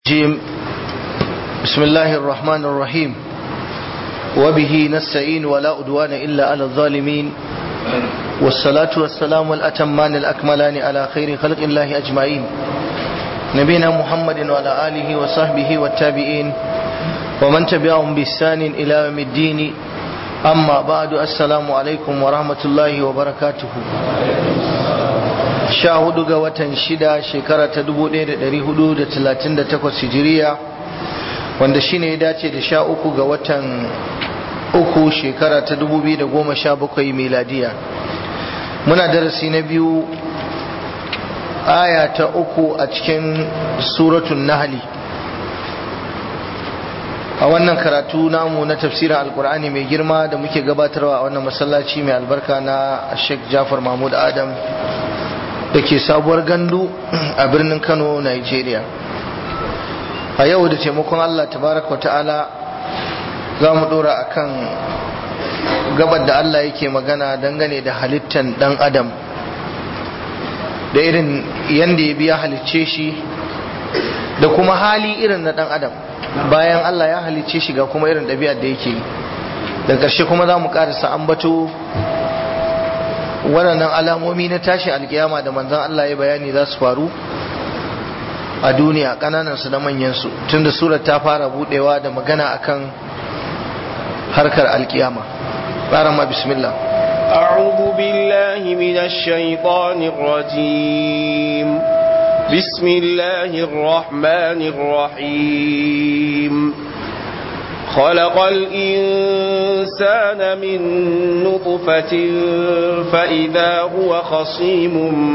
جيم بسم الله الرحمن الرحيم وبه نستعين ولا أدوان إلا على الظالمين والصلاة والسلام الأتمان الأكملان على خير خلق الله أجمعين نبينا محمد وعلى آله وصحبه والتابعين ومن تبعهم بإحسان إلى يوم الدين أما بعد السلام عليكم ورحمة الله وبركاته sha hudu ga watan shida shekara ta dubu ɗaya da ɗari hudu da talatin da takwas hijiriya wanda shine ya dace da sha uku ga watan uku shekara ta dubu biyu da goma sha bakwai miladiya muna darasi na biyu aya ta uku a cikin suratun nahali a wannan karatu namu na tafsirin alkur'ani mai girma da muke gabatarwa a wannan masallaci mai albarka na sheikh jafar mahmud adam da ke sabuwar gandu a birnin kano nigeria a yau da taimakon allah tabaraka ta'ala za mu dora a kan gabar da allah yake magana dangane da halittan dan adam da irin yadda ya biya halicce shi da kuma hali irin na dan adam bayan allah ya halicce shi ga kuma irin ɗabi'ar da yake da ƙarshe kuma za mu ƙarisa ambato waɗannan alamomi na tashi alkiyama da manzan Allah ya bayani za su faru a duniya ƙananansu da manyansu tunda surar ta fara buɗewa da magana akan harkar alkiyama ƙaran ma bismillah أعوذ بالله من الشيطان الرجيم بسم الله الرحمن الرحيم خلق الإنسان من نطفة فإذا هو خصيم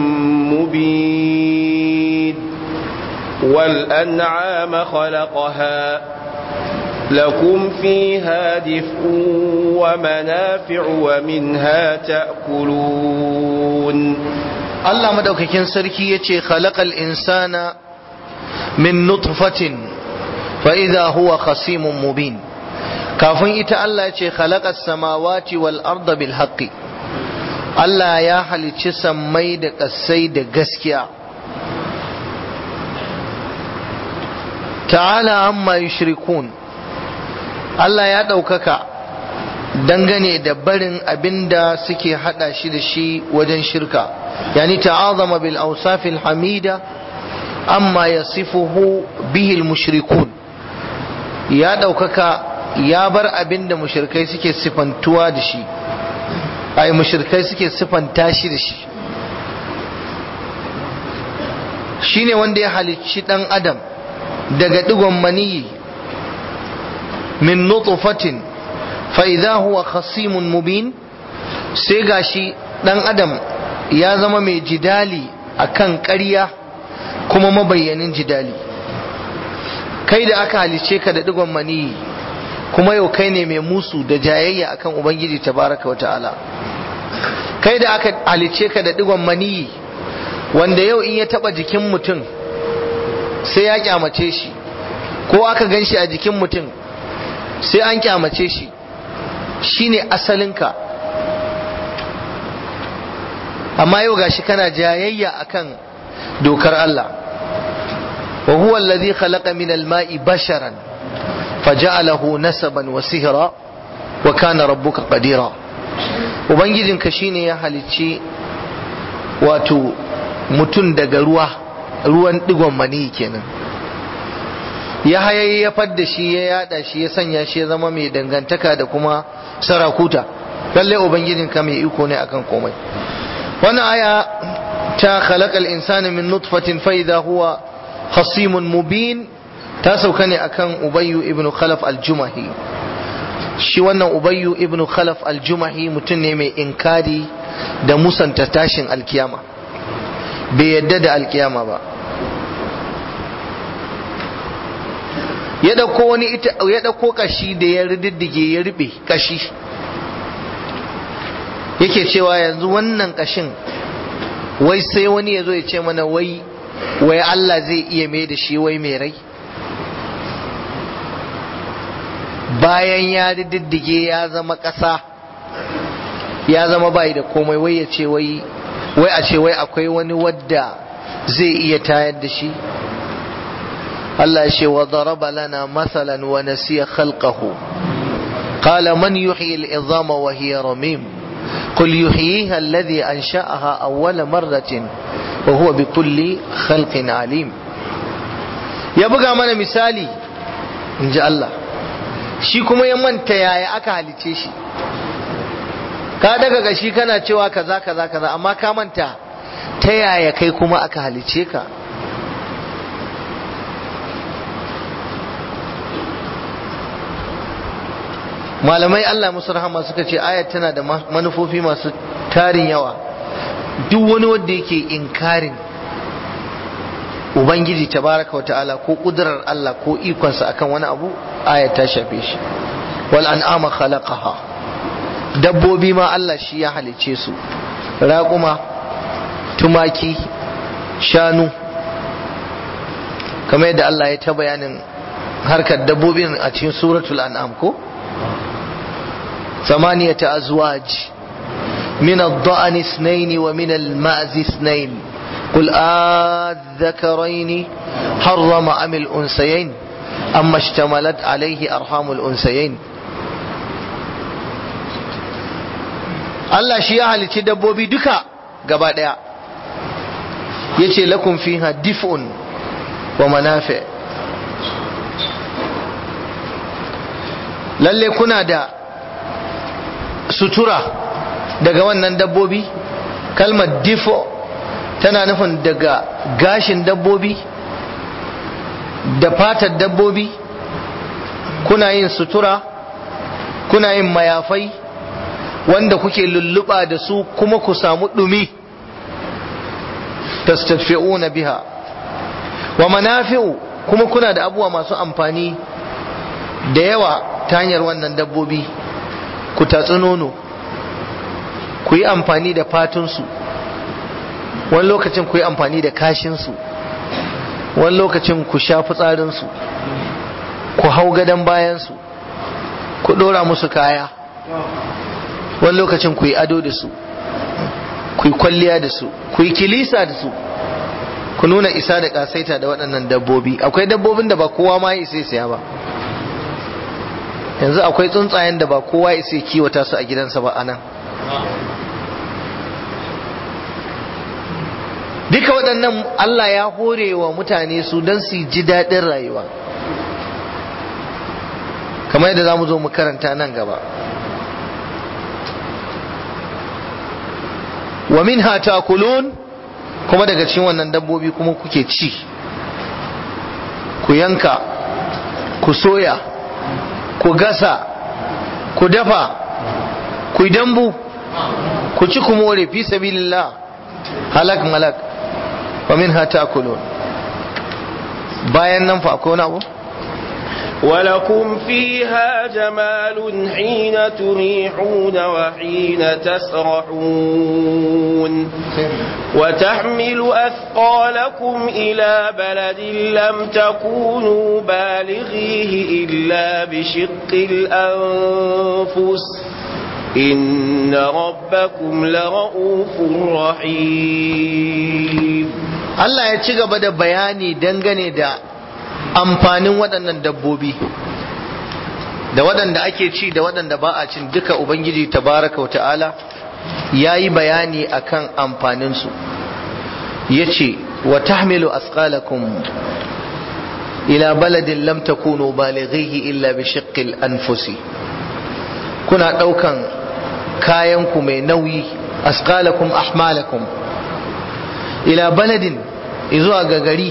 مبين والأنعام خلقها لكم فيها دفء ومنافع ومنها تأكلون الله مدوككين سركي يتي خلق الإنسان من نطفة فإذا هو خصيم مبين kafin ita Allah ce khalaqas samawati wal arda bil haqqi Allah ya halicci sammai da ƙasai da gaskiya ta'ala amma yushrikun Allah ya ɗaukaka dangane da barin abinda suke hada shi da shi wajen shirka yani ta'azama bil awsafil hamida amma yasifuhu bihi al mushrikun ya ɗaukaka ya bar abin da mushirkai suke sifantuwa da shi ai mushirkai suke sifanta shi da shi shine wanda ya halicci dan adam daga digon maniyi min nutfatin fa idza huwa khasimun mubin sai gashi dan adam ya zama mai jidali akan ƙarya kuma mabayyanin jidali kai da aka halice ka da digon maniyi kuma yau kai ne mai musu da jayayya akan ubangiji tabaraka wa ta'ala kai da aka halice ka da digon maniyi wanda yau in ya taba jikin mutum sai ya kyamace shi ko aka gan shi a jikin mutum sai an kyamace shi shine asalinka amma yau gashi kana jayayya akan dokar Allah wa huwa alladhi khalaqa min al-ma'i basharan فجعله نسبا وسهرا وكان ربك قديرا ubangijinka shine ya halicci wato mutum daga ruwa ruwan digon mani kenan ya hayayyafar da shi ya yada shi ya sanya shi ya zama mai dangantaka da kuma sarakuta lalle ubangijinka mai iko ne akan komai wannan aya ta khalaqal insana min nutfatin fa idha huwa khasimun mubin ta sauka ne akan ubayyu ibn khalaf al-jumahi shi wannan ubayyu ibn khalaf al-jumahi mutum ne mai inkari da musanta tashin alkiyama bai yadda da alkiyama ba ya dauko wani ita ya dauko kashi da ya riddige ya ribe kashi yake cewa yanzu wannan kashin wai sai wani ya zo ya ce mana wai wai Allah zai iya mai da shi wai mai rai bayan ya diddige ya zama ƙasa ya zama bai da komai wai ya ce wai wai a ce wai akwai wani wadda zai iya tayar da shi Allah ya ce wa daraba lana masalan wa nasiya khalqahu qala man yuhyi al-idhama wa hiya ramim qul yuhyiha alladhi ansha'aha awwala marratin wa huwa bikulli khalqin alim ya buga mana misali inji Allah shi kuma ya manta yaya aka halice shi ka daga gashi kana cewa kaza kaza kaza amma ka manta ta yaya kai kuma aka halice ka malamai Allah musu rahama suka ce ayat tana da manufofi masu tarin yawa duk wani wanda yake inkarin ubangiji tabaraka wata'ala ko kudurar Allah ko ikonsa akan wani abu ayat ta shafe shi wal an'ama khalaqaha dabbobi ma Allah shi ya halice su raƙuma tumaki shanu kamar yadda Allah ya ta bayanin harkar dabbobin a cikin suratul an'am ko ثمانية أزواج من الضأن اثنين ومن المأز اثنين قل آذكرين حرم أم الأنسيين أما اشتملت عليه أرحام الأنسيين Allah shi ya halicci dabbobi duka gaba ɗaya ya ce lakum fiha dif'un wa manafi lalle kuna da sutura daga wannan dabbobi kalmar difo tana nufin daga gashin dabbobi da fatar dabbobi kuna yin sutura kuna yin mayafai wanda kuke lulluɓa da su kuma ku samu ɗumi tastafi'una biha wa manafi'u kuma kuna da abubuwa masu amfani da yawa ta hanyar wannan dabbobi ku tatsi nono ku yi amfani da fatunsu wani lokacin ku yi amfani da kashinsu wani lokacin ku sha fitsarinsu ku hau gadon bayansu ku ɗora musu kaya wani lokacin ku yi ado da su ku yi kwalliya da su ku yi kilisa da su ku nuna isa da ƙasaita da waɗannan dabbobi akwai dabbobin da ba kowa ma ya isa siya ba yanzu akwai tsuntsayen da ba kowa ya sai kiwata su a gidansa ba anan duka waɗannan Allah ya hore wa mutane su don su ji daɗin rayuwa kamar yadda za mu zo mu karanta nan gaba wa min kulun kuma daga cikin wannan dabbobi kuma kuke ci ku yanka ku soya ku gasa ku dafa ku yi dambu ku ci ku more fi sabilillah halak malak wa min hata kulun bayan nan fa akwai wani abu ولكم فيها جمال حين تريحون وحين تسرحون وتحمل أثقالكم إلى بلد لم تكونوا بالغيه إلا بشق الأنفس إن ربكم لرؤوف رحيم Allah ya ci gaba da bayani dangane da amfanin waɗannan dabbobi da waɗanda ake ci da waɗanda ba a cin duka Ubangiji tabaraka wa ta'ala ya yi bayani akan amfaninsu ya ce wa tahmilu asqalakum ila baladin lam takunu balighihi illa bi shiqqil anfusi kuna ɗaukan kayanku mai nauyi asqalakum ahmalakum ila baladin zuwa ga gari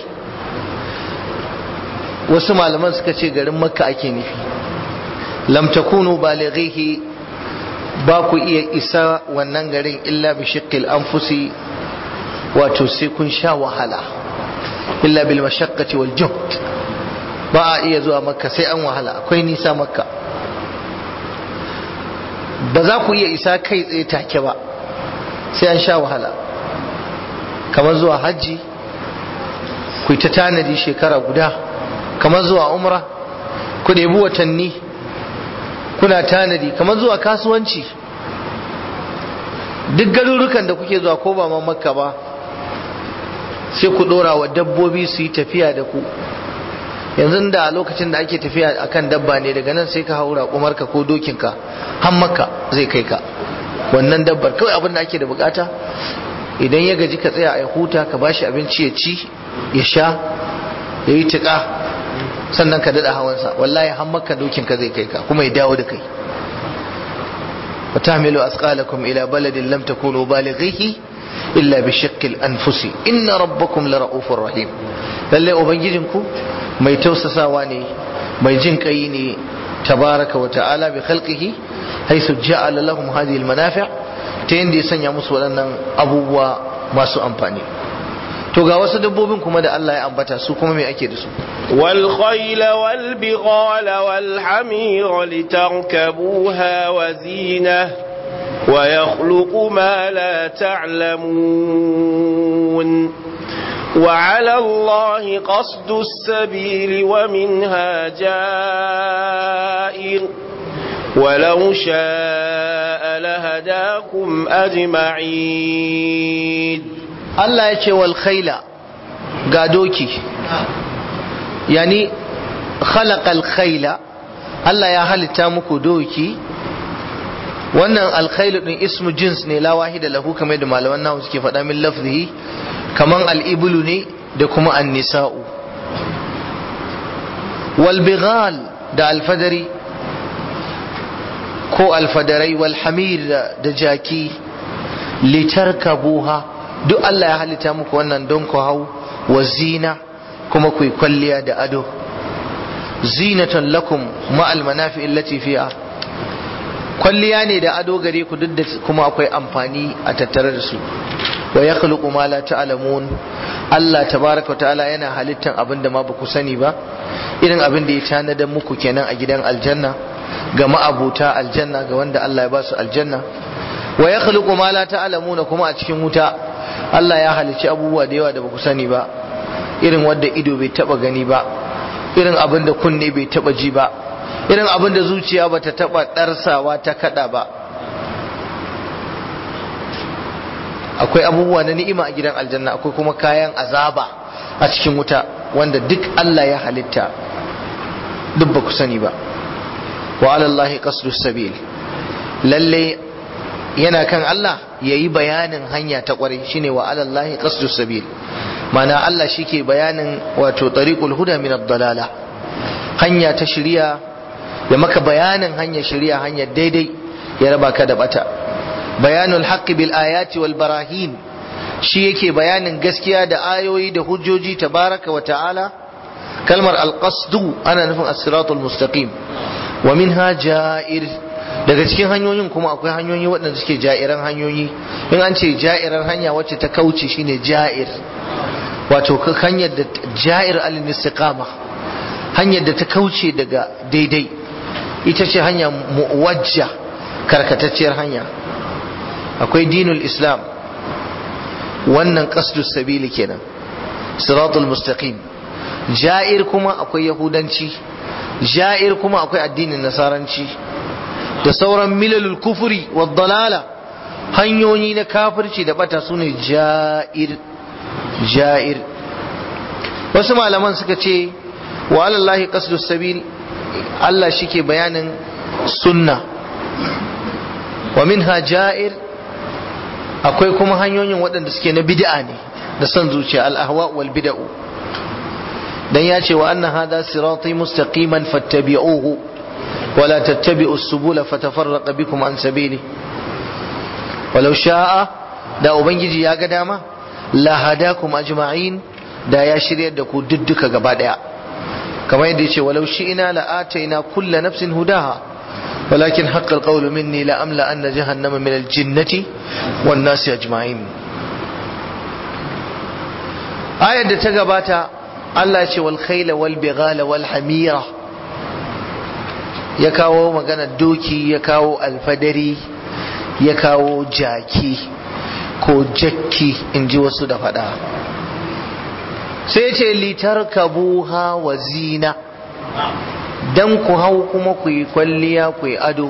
wasu malaman suka ce garin makka ake nufi lam takunu balighihi ba ku iya isa wannan garin illa bi shiqqil anfusi wato sai kun sha wahala illa bil mashaqqati wal juhd ba a iya zuwa makka sai an wahala akwai nisa makka ba za ku iya isa kai tsaye take ba sai an sha wahala kamar zuwa hajji ku ta tanadi shekara guda kamar zuwa umra ku ɗebi watanni kuna tanadi kamar zuwa kasuwanci duk garurukan da kuke zuwa ko ba ma makka ba sai ku ɗora wa dabbobi su yi tafiya da ku yanzu da lokacin da ake tafiya akan dabba ne daga nan sai ka haura kumarka ko dokinka har makka zai kai ka wannan dabbar kawai abin da ake da bukata idan ya gaji ka tsaya a huta ka bashi abinci ya ci ya sha ya yi tuƙa sannan ka daɗa hawansa wallahi har makka dokinka zai kai ka kuma ya dawo da kai وتحملوا أثقالكم إلى بلد لم تكونوا بالغيه إلا بشق الأنفس إن ربكم لرؤوف رحيم lalle ubangijinku mai tausasawa ne mai jin kai ne tabaraka wa ta'ala bi khalqihi haythu ja'ala lahum hadhihi al-manafi' ta yanda ya sanya musu waɗannan abubuwa masu amfani to ga wasu dabbobin kuma da Allah ya ambata su kuma me ake da su wal khayla wal bighala wal hamira litarkabuha wa zina wa yakhluqu ma la ta'lamun وعلى الله قصد السبيل ومنها جائر ولو شاء لهداكم أجمعين Allah ya ce wal khaila ga doki yani khalaqal khaila Allah ya halitta muku doki wannan alkhailu din ismu jins ne la wahida lahu kamar da malaman nahu suke faɗa min lafzihi kaman al-iblu ne da kuma an-nisa'u wal bighal da alfadari ko alfadarai wal hamir da jaki litarkabuha duk Allah ya halitta muku wannan don ku hau wa zina kuma ku yi kwalliya da ado zinatan lakum ma'al manafi allati fiha kwalliya ne da ado gare ku duk da kuma akwai amfani a tattare da su wa yakhluqu ma la ta'lamun Allah tabaraka wa ta'ala yana halittan abin da ma ba ku sani ba irin abin da ya tanadar muku kenan a gidan aljanna ga ma'abuta aljanna ga wanda Allah ya ba su aljanna wa yakhluqu ma la ta'lamuna kuma a cikin wuta Allah ya halicci abubuwa da yawa da baku sani ba irin wanda ido bai taba gani ba irin abin da kunne bai taba ji ba irin abin da zuciya bata taba darsawa ta kada ba akwai abubuwa na ni'ima a gidan aljanna akwai kuma kayan azaba a cikin wuta wanda duk Allah ya halitta duk ba ku sani ba wa alallahi qasdus sabil lalle yana kan Allah yayi bayanin hanya ta kwarai shine wa alallahi qasdus sabil mana Allah shike bayanin wato tariqul huda min ad-dalala hanya ta shiriya ya maka bayanin hanya shiriya hanya daidai ya raba ka da bata bayanul haqqi bil ayati wal barahin shi yake bayanin gaskiya da ayoyi da hujjoji tabaraka wa ta'ala kalmar alqasdu ana nufin as-siratul mustaqim wa minha ja'ir daga cikin hanyoyin kuma akwai hanyoyi waɗanda suke ja'iran hanyoyi in an ce ja'iran hanya wacce ta kauce shine ja'ir wato hanyar da ja'ir al-istiqama hanyar da ta kauce daga daidai ita ce hanya muwajja karkatacciyar hanya akwai dinul islam wannan qasdus sabili kenan siratul mustaqim ja'ir kuma akwai yahudanci ja'ir kuma akwai addinin nasaranci da sauran milalul kufuri wa dalala hanyoyi na kafirci da bata sune ja'ir ja'ir wasu malaman suka ce wa alallahi qasdus sabil Allah shike bayanin sunna wa minha ja'ir akwai kuma hanyoyin waɗanda suke na bid'a ne da son zuciya al-ahwa wal bid'u dan ya ce wa anna hadha sirati mustaqiman fattabi'uhu wa la tattabi'u subula fatafarraqa bikum an sabili walau sha'a da ubangiji ya ga dama la hadakum ajma'in da ya shiryar da ku dudduka gaba daya kamar yadda yace walau shi'ina la ataina kulla nafsin hudaha ولكن حق القول مني لأملأ أن جهنم من الجنة والناس أجمعين آية تقباتا الله يشي والخيل والبغال والحميرة يكاو مغانا الدوكي يكاو الفدري يكاو جاكي ko jakki in ji wasu da faɗa sai ce litarkabuha wa zina dan ku hau kuma ku yi kwalliya ku yi ado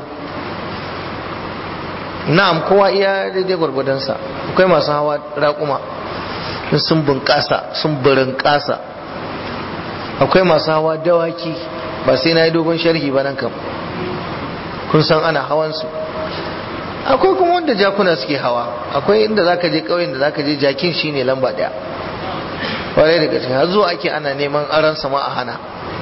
na'am kowa iya daidai gwargwadonsa akwai masu hawa raƙuma sun bunƙasa sun burin ƙasa akwai masu hawa dawaki ba sai na yi dogon sharhi ba nan kam kun san ana hawansu akwai kuma wanda jakuna suke hawa akwai inda zaka je ƙauyen da zaka je jakin shine lamba ɗaya kwarai da gaske har zuwa ake ana neman aran sama a hana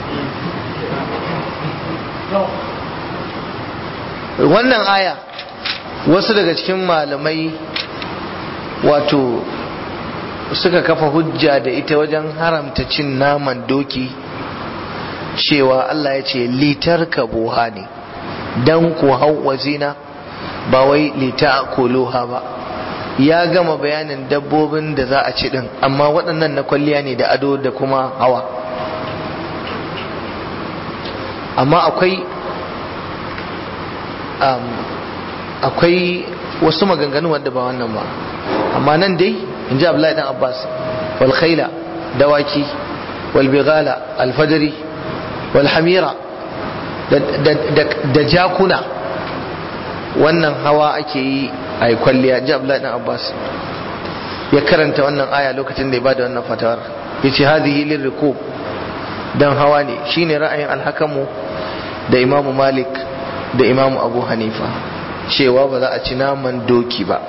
wannan aya wasu daga cikin malamai wato suka kafa hujja da ita wajen haramta cin naman doki cewa Allah ya ce litar kabuha ne don ku hau wazina ba wai lita koloha ba ya gama bayanin dabbobin da za a ci din amma waɗannan na kwalliya ne da ado da kuma hawa amma akwai akwai wasu maganganu wadda ba wannan ba amma nan dai in ji abdullahi dan abbas wal khaila dawaki wal bighala al fajri wal hamira da jakuna wannan hawa ake yi a yi kwalliya ji abdullahi dan abbas ya karanta wannan aya lokacin da ya bada wannan fatawar ya ce hadhihi lirrikub dan hawa ne shine ra'ayin alhakamu da imamu malik da imamu abu hanifa cewa ba za a ci naman doki ba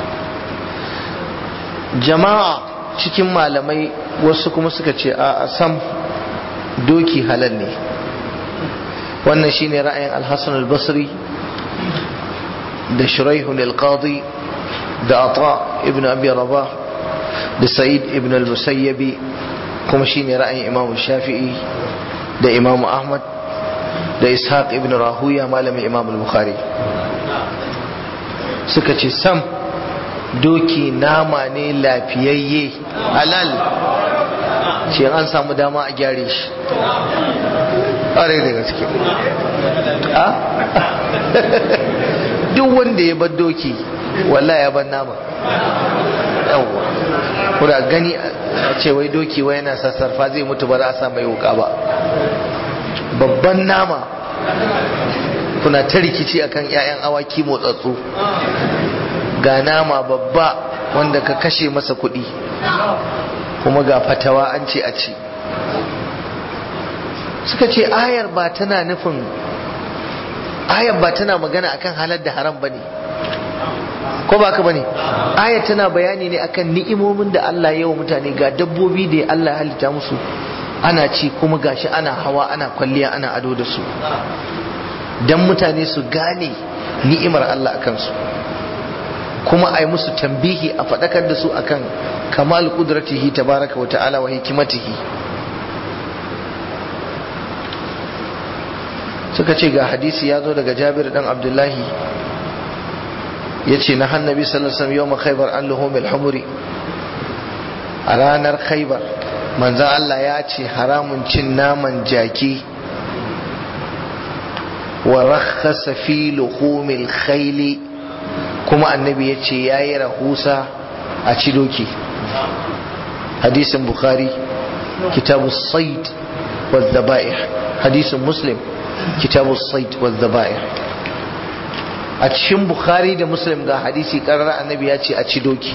jama'a cikin malamai wasu kuma suka ce a sam doki halal ne wannan shine ra'ayin alhassan al-basri da shuraihun al-qadi da ata ibn abi rabah da sa'id ibn al-musayyabi kuma shine ra'ayin imamu shafi'i da imamu ahmad da ishaq ibn rahuya malamin imamu al-bukhari suka ce sam doki nama ne lafiyayye halal ce an samu dama a gyare shi ƙwarai da gaske duk wanda ya bar doki walla ya bar nama yawwa kuna gani a ce wai doki wai yana sassarfa zai mutu ba za a sa mai wuka ba babban nama kuna ta rikici akan 'ya'yan awaki motsatsu ga nama babba wanda ka kashe masa kuɗi kuma ga fatawa an ce a ci suka ce ayar ba tana nufin ayar ba tana magana akan halar da haram bane ko ba ka bane ayar tana bayani ne akan ni'imomin da Allah ya wa mutane ga dabbobi da Allah ya halitta musu ana ci kuma gashi ana hawa ana kwalliya ana ado da su dan mutane su gane ni'imar Allah akan su kuma a yi musu tambihi a faɗakar da su akan kamal kudratihi tabaraka wa ta'ala wa hikimatihi suka ce ga hadisi ya zo daga jabir dan abdullahi ya ce na hannabi sallallahu alaihi wasallam khaybar an luhumil humuri a ranar khaybar manzan Allah ya ce haramun cin naman jaki wa rakhasa fi luhumil khayli kuma annabi ya ce ya yi rahusa a ci doki hadisin bukhari kitabu said wa zaba'ih hadisin muslim kitabu said wa zaba'ih a cikin bukhari da muslim ga hadisi karar annabi ya ce a ci doki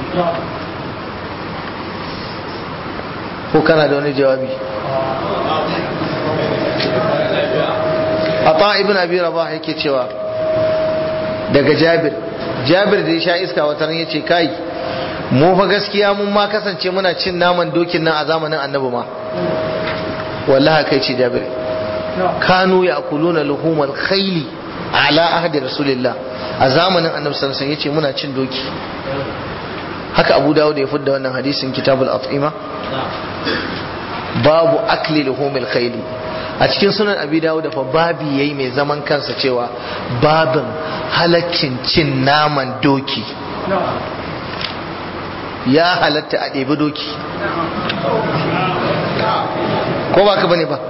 ko kana da wani jawabi a ibn abi rabah yake cewa daga jabir jabir da ya sha iska wata ya ce kai mu fa gaskiya mun ma kasance muna cin naman dokin nan a zamanin annabi ma wallahi kai ce jabir kanu ya kuluna luhumal khayli ala ahdi rasulillah a zamanin annabi sallallahu alaihi yace muna cin doki haka abu dawud ya fudda wannan hadisin kitabul at'ima babu akli luhumil khayli a cikin sunan abi dawud fa babi yayi mai zaman kansa cewa babin halaccin cin naman doki ya halatta a ɗebi doki ko ba ka bane ba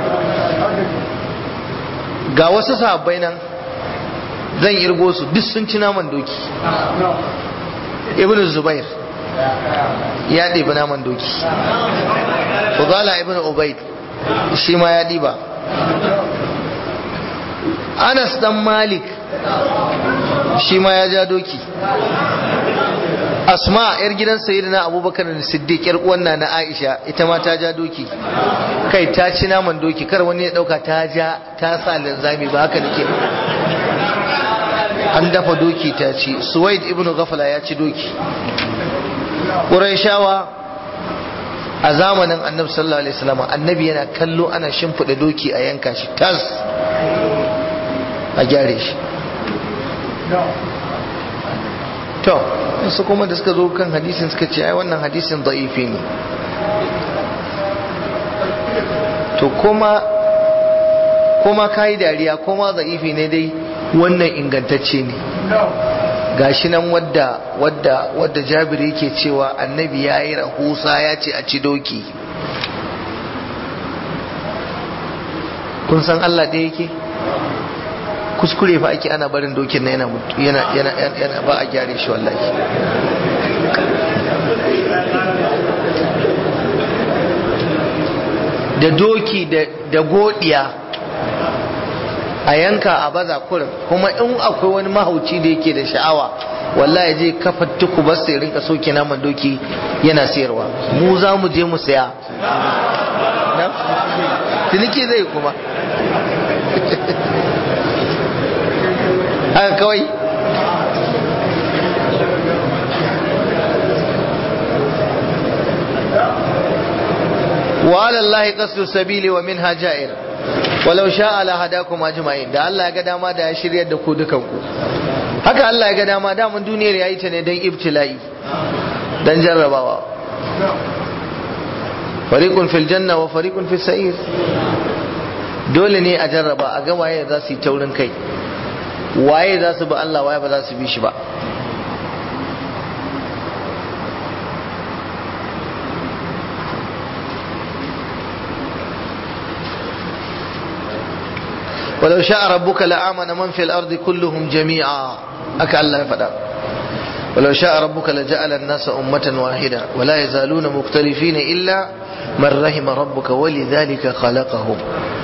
ga wasu sahabbai nan zan irgo su duk sun ci naman doki ibn zubair ya ɗebi naman doki Fudala ibn Ubaid shi ma ya ɗiba Anas dan Malik shi ma ya ja doki asma yar gidan sayyidina abubakar da siddiq yar uwan na aisha ita ma ta ja doki kai ta ci naman doki kar wani ya dauka ta ja ta sa linzami ba haka nake an dafa doki ta ci suwaid ibnu ghafala ya ci doki qurayshawa a zamanin annabi sallallahu alaihi wasallam annabi yana kallo ana shimfida doki a yanka shi tas a gyare shi to su kuma da suka zo kan hadisin suka ce ai wannan hadisin da'ifi ne to kuma kuma kai dariya kuma da'ifi ne dai wannan ingantacce ne gashi nan wadda wadda wadda Jabir yake cewa annabi yayi rahusa ya ce a ci doki kun san Allah da yake kuskure fa ake ana barin dokin na yana yana yana yana ba a gyare shi wallahi da doki da da godiya a yanka a baza kurin kuma in akwai wani mahauci da yake da sha'awa wallahi je kafa tuku ba sai rinka soke naman doki yana sayarwa mu za mu je mu saya ciniki zai kuma haka kawai وعلى الله قصد السبيل ومنها جائر ولو شاء لهداكم اجمعين da Allah ya ga dama da ya shiryar da ku dukan ku haka Allah ya ga dama da mun duniyar yayi ta ne dan ibtila'i dan jarrabawa fariqun fil janna wa fariqun fis sa'ir dole ne a jarraba a ga waye za su yi taurin kai waye za su bi Allah waye ba za su bi shi ba ولو شاء ربك لآمن من في الأرض كلهم جميعا أكا الله فدا ولو شاء ربك لجعل الناس أمة واحدة ولا يزالون مختلفين إلا من رحم ربك ولذلك خلقهم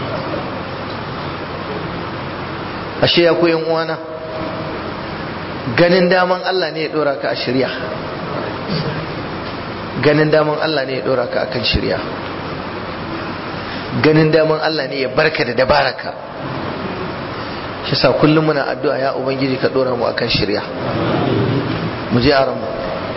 ashe ya koyan uwana ganin daman Allah ne ya dora ka a shirya ganin daman Allah ne ya dora ka akan shirya ganin daman Allah ne ya barka da dabaraka shi sa kullum muna addu'a ya ubangiji ka dora mu akan shirya mu je aran mu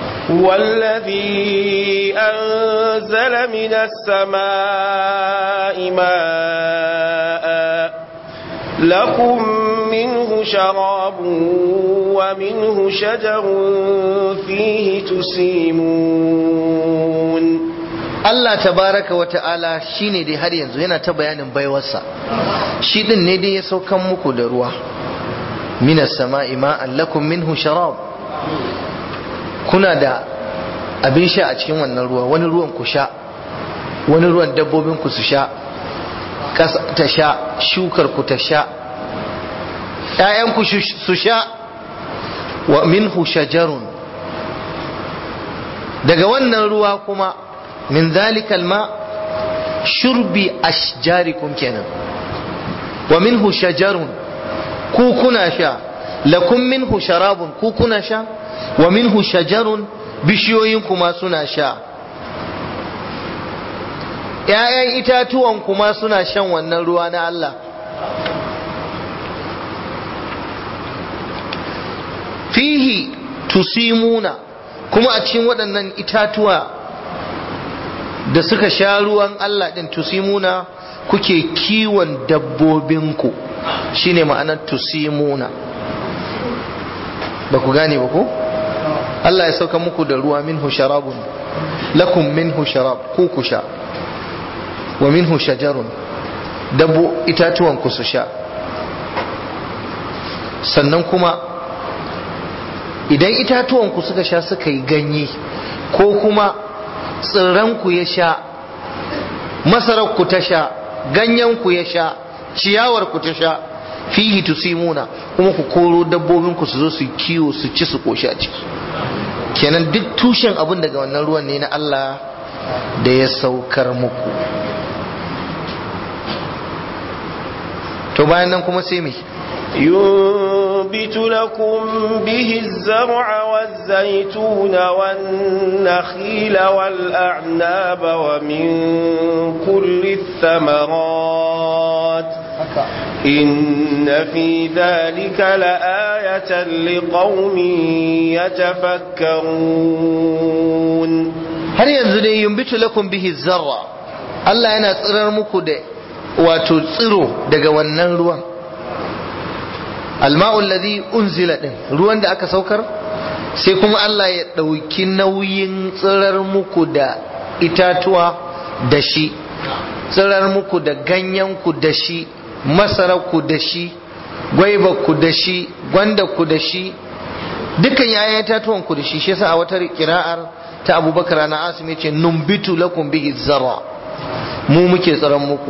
والذي أنزل من السماء ماء لكم منه شراب ومنه شجر فيه تسيمون Allah tabaraka wa ta'ala shine dai har yanzu yana ta bayanin baiwarsa shi din ne dai ya saukan muku da ruwa minas sama'i ma'an lakum minhu sharab kuna da abin sha a cikin wannan ruwa wani ruwan ku sha wani ruwan dabbobin ku su sha ƙasa ta sha shukar ku ta sha ‘ya'yan ku su sha wa minhu shajarun daga wannan ruwa kuma min zalikal ma shurbi ashjarikum kenan wa minhu shajarun ku kuna sha lakum minhu sharabun ku kuna sha wa minhu shajarun bishiyoyin kuma suna sha ‘ya'yan itatuwan kuma suna shan wannan ruwa na Allah fihi tusimuna kuma a cikin waɗannan itatuwa da suka sha ruwan Allah ɗin tusimuna kuke kiwon dabbobinku shine ma'anar tusimuna ba ku gane ba ko? Allah ya sauka muku da ruwa minhu sharabun lakum minhu sharab ku ku sha wa minhu shajarun dabbo itatuwan ku su sha sannan kuma idan itatuwan ku suka sha suka yi ganye ko kuma tsirran ku ya sha masarar ku ta sha ganyen ku ya sha ciyawar ku ta sha fihi tusimuna kuma ku koro dabbobin ku su zo su kiwo su ci su koshi a ciki kenan duk tushen abin daga wannan ruwan ne na Allah da ya saukar muku to bayan nan kuma sai me ينبت لكم به الزرع والزيتون والنخيل والأعناب ومن كل الثمرات إن في ذلك لآية لقوم يتفكرون har yanzu ne yumbitu lakum bihi zarra Allah yana tsirar muku da wato tsiro daga wannan ruwan alma'u alladhi unzila din ruwan da aka saukar sai kuma Allah ya dauki nauyin tsirar muku da itatuwa da shi tsirar muku da ganyen ku da shi masarar ku da shi gwaiba ku da shi gwanda ku da shi dukkan yayan itatuwan ku da shi shi yasa a wata kira'ar ta abubakar na asim yace numbitu lakum bihi zarra mu muke tsaron muku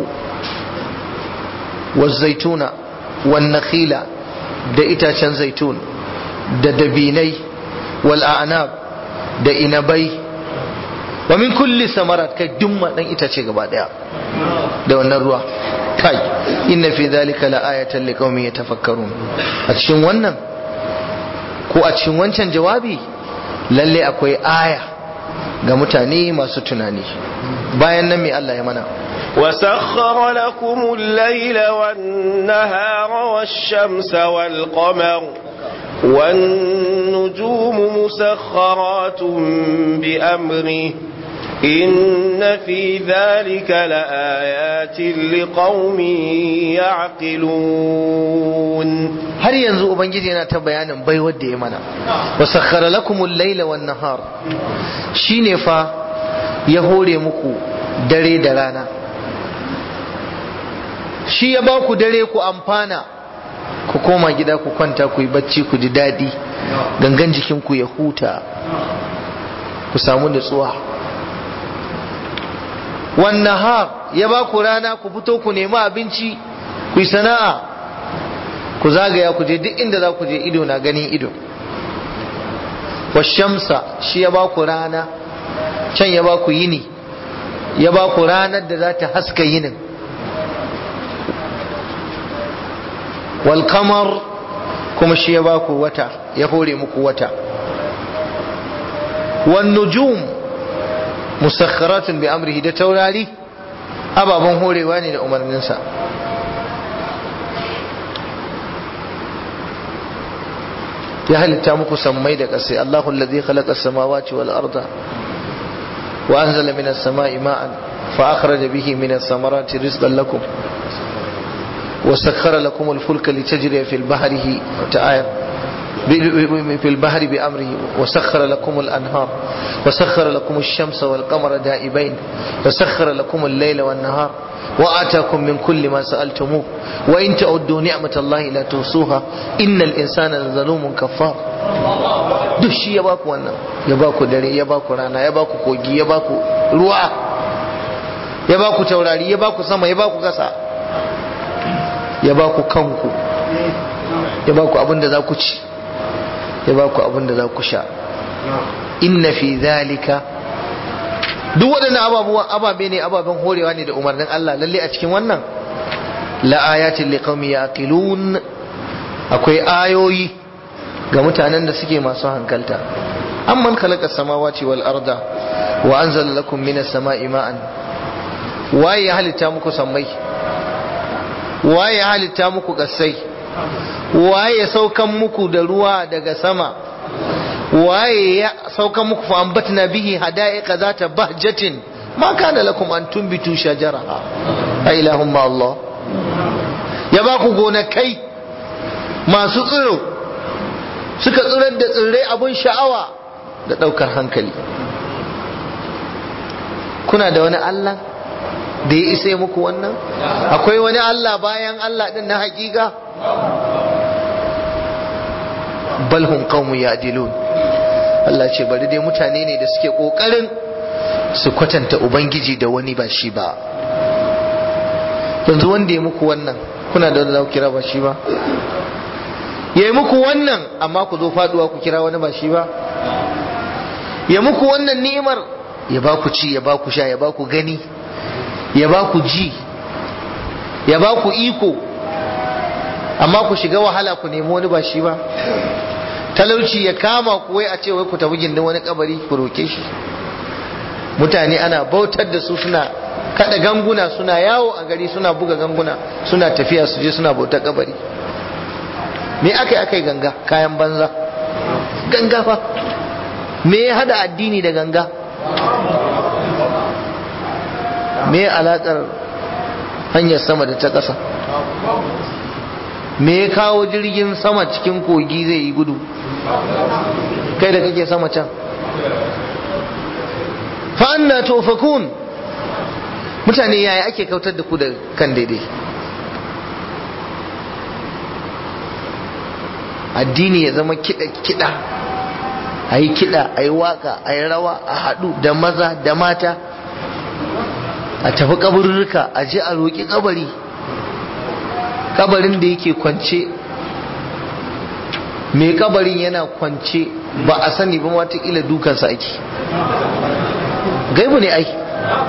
wa zaituna wa nakhila da itacen zaitun da dabinai wal a'nab da inabai wa min kulli samarat kai dumma dan itace gaba daya da wannan ruwa kai inna fi dhalika la ayatan liqaumin yatafakkarun a cikin wannan ko a cikin wancan jawabi lalle akwai aya ga mutane masu tunani bayan nan mai Allah ya mana وسخر لكم الليل والنهار والشمس والقمر والنجوم مسخرات بأمره إن في ذلك لآيات لقوم يعقلون har yanzu ubangiji yana ta bayanin bai wadda ya mana wasakhara lakumul laila wan nahar shine fa ya hore muku dare da rana shi ya ba ku dare ku amfana ku koma gida ku kwanta ku yi bacci ku ji daɗi gangan jikinku ya huta ku samu nutsuwa wannan har ya ba ku rana ku fito ku nemi abinci ku yi sana'a ku zagaya ku je duk inda za ku je ido na ganin ido washamsa shi ya ba ku rana can ya ba ku yini ya ba ku ranar da za ta haska yinin walkamar kuma shi ya ba ku wata ya hore muku wata wan nujum musakharatun bi amrihi da taurari ababen horewa ne da umarninsa ya halitta muku sammai da ƙasai Allahu alladhi khalaqa as-samawati wal arda wa anzala minas sama'i ma'an fa akhraja bihi minas samarati rizqan lakum وسخر لكم الفلك لتجري في البحر تعالى في البحر بأمره وسخر لكم الأنهار وسخر لكم الشمس والقمر دائبين وسخر لكم الليل والنهار وآتاكم من كل ما سألتموه وإن تعدوا نعمة الله لا تحصوها إن الإنسان لظلوم كفار duk shi ya baku wannan ya baku dare ya baku rana ya baku kogi ya baku ruwa ya baku taurari ya baku sama ya baku kasa ya ba ku kanku ya ba ku abin da za ku ci ya ba ku abin da za ku sha inna fi zalika duk waɗannan ababuwan ababe ne ababen horewa ne da umarnin Allah lalle a cikin wannan la ayatin liqaumi yaqilun akwai ayoyi ga mutanen da suke masu hankalta amman khalaqa samawati wal arda wa anzala lakum minas sama'i ma'an waye ya halitta muku sammai waye ya halitta muku kasai waye ya saukan muku da ruwa daga sama waye ya saukan muku fa ambatna bihi hada'iqa zata bahjatin ma kana lakum an tumbitu shajaraha a ilahum ma Allah ya ba ku gonakai masu tsiro suka tsirar da tsirrai abun sha'awa da daukar hankali kuna da wani Allah da ya isa muku wannan akwai wani Allah bayan Allah din na hakika balhum qaumun ya'dilun Allah ce bari dai mutane ne da suke kokarin su kwatanta ubangiji da wani ba shi ba yanzu wanda ya muku wannan kuna da wanda kira ba shi ba ya yi muku wannan amma ku zo faduwa ku kira wani ba shi ba ya muku wannan ni'imar ya ba ku ci ya ba ku sha ya ba ku gani ya ba ku ji ya ba ku iko amma ku shiga wahala ku nemi wani ba shi ba talauci ya kama ku wai a ce wai ku tafi gindin wani kabari ku roke shi mutane ana bautar da su suna kada ganguna suna yawo a gari suna buga ganguna suna tafiya su je suna bautar kabari me aka yi aka yi ganga kayan banza ganga fa me ya hada addini da ganga me alaƙar hanyar sama da ta ƙasa me ya kawo jirgin sama cikin kogi zai yi gudu kai da kake sama can fa'anna tofakun mutane yaya ake kautar da ku da kan daidai addini ya zama kiɗa-kiɗa a yi kiɗa a yi waka a yi rawa a haɗu da maza da mata a tafi kaburruka a je a roƙi kabari kabarin da yake kwance mai kabarin yana kwance ba a sani ba watakila dukansa ake gaibu ne ai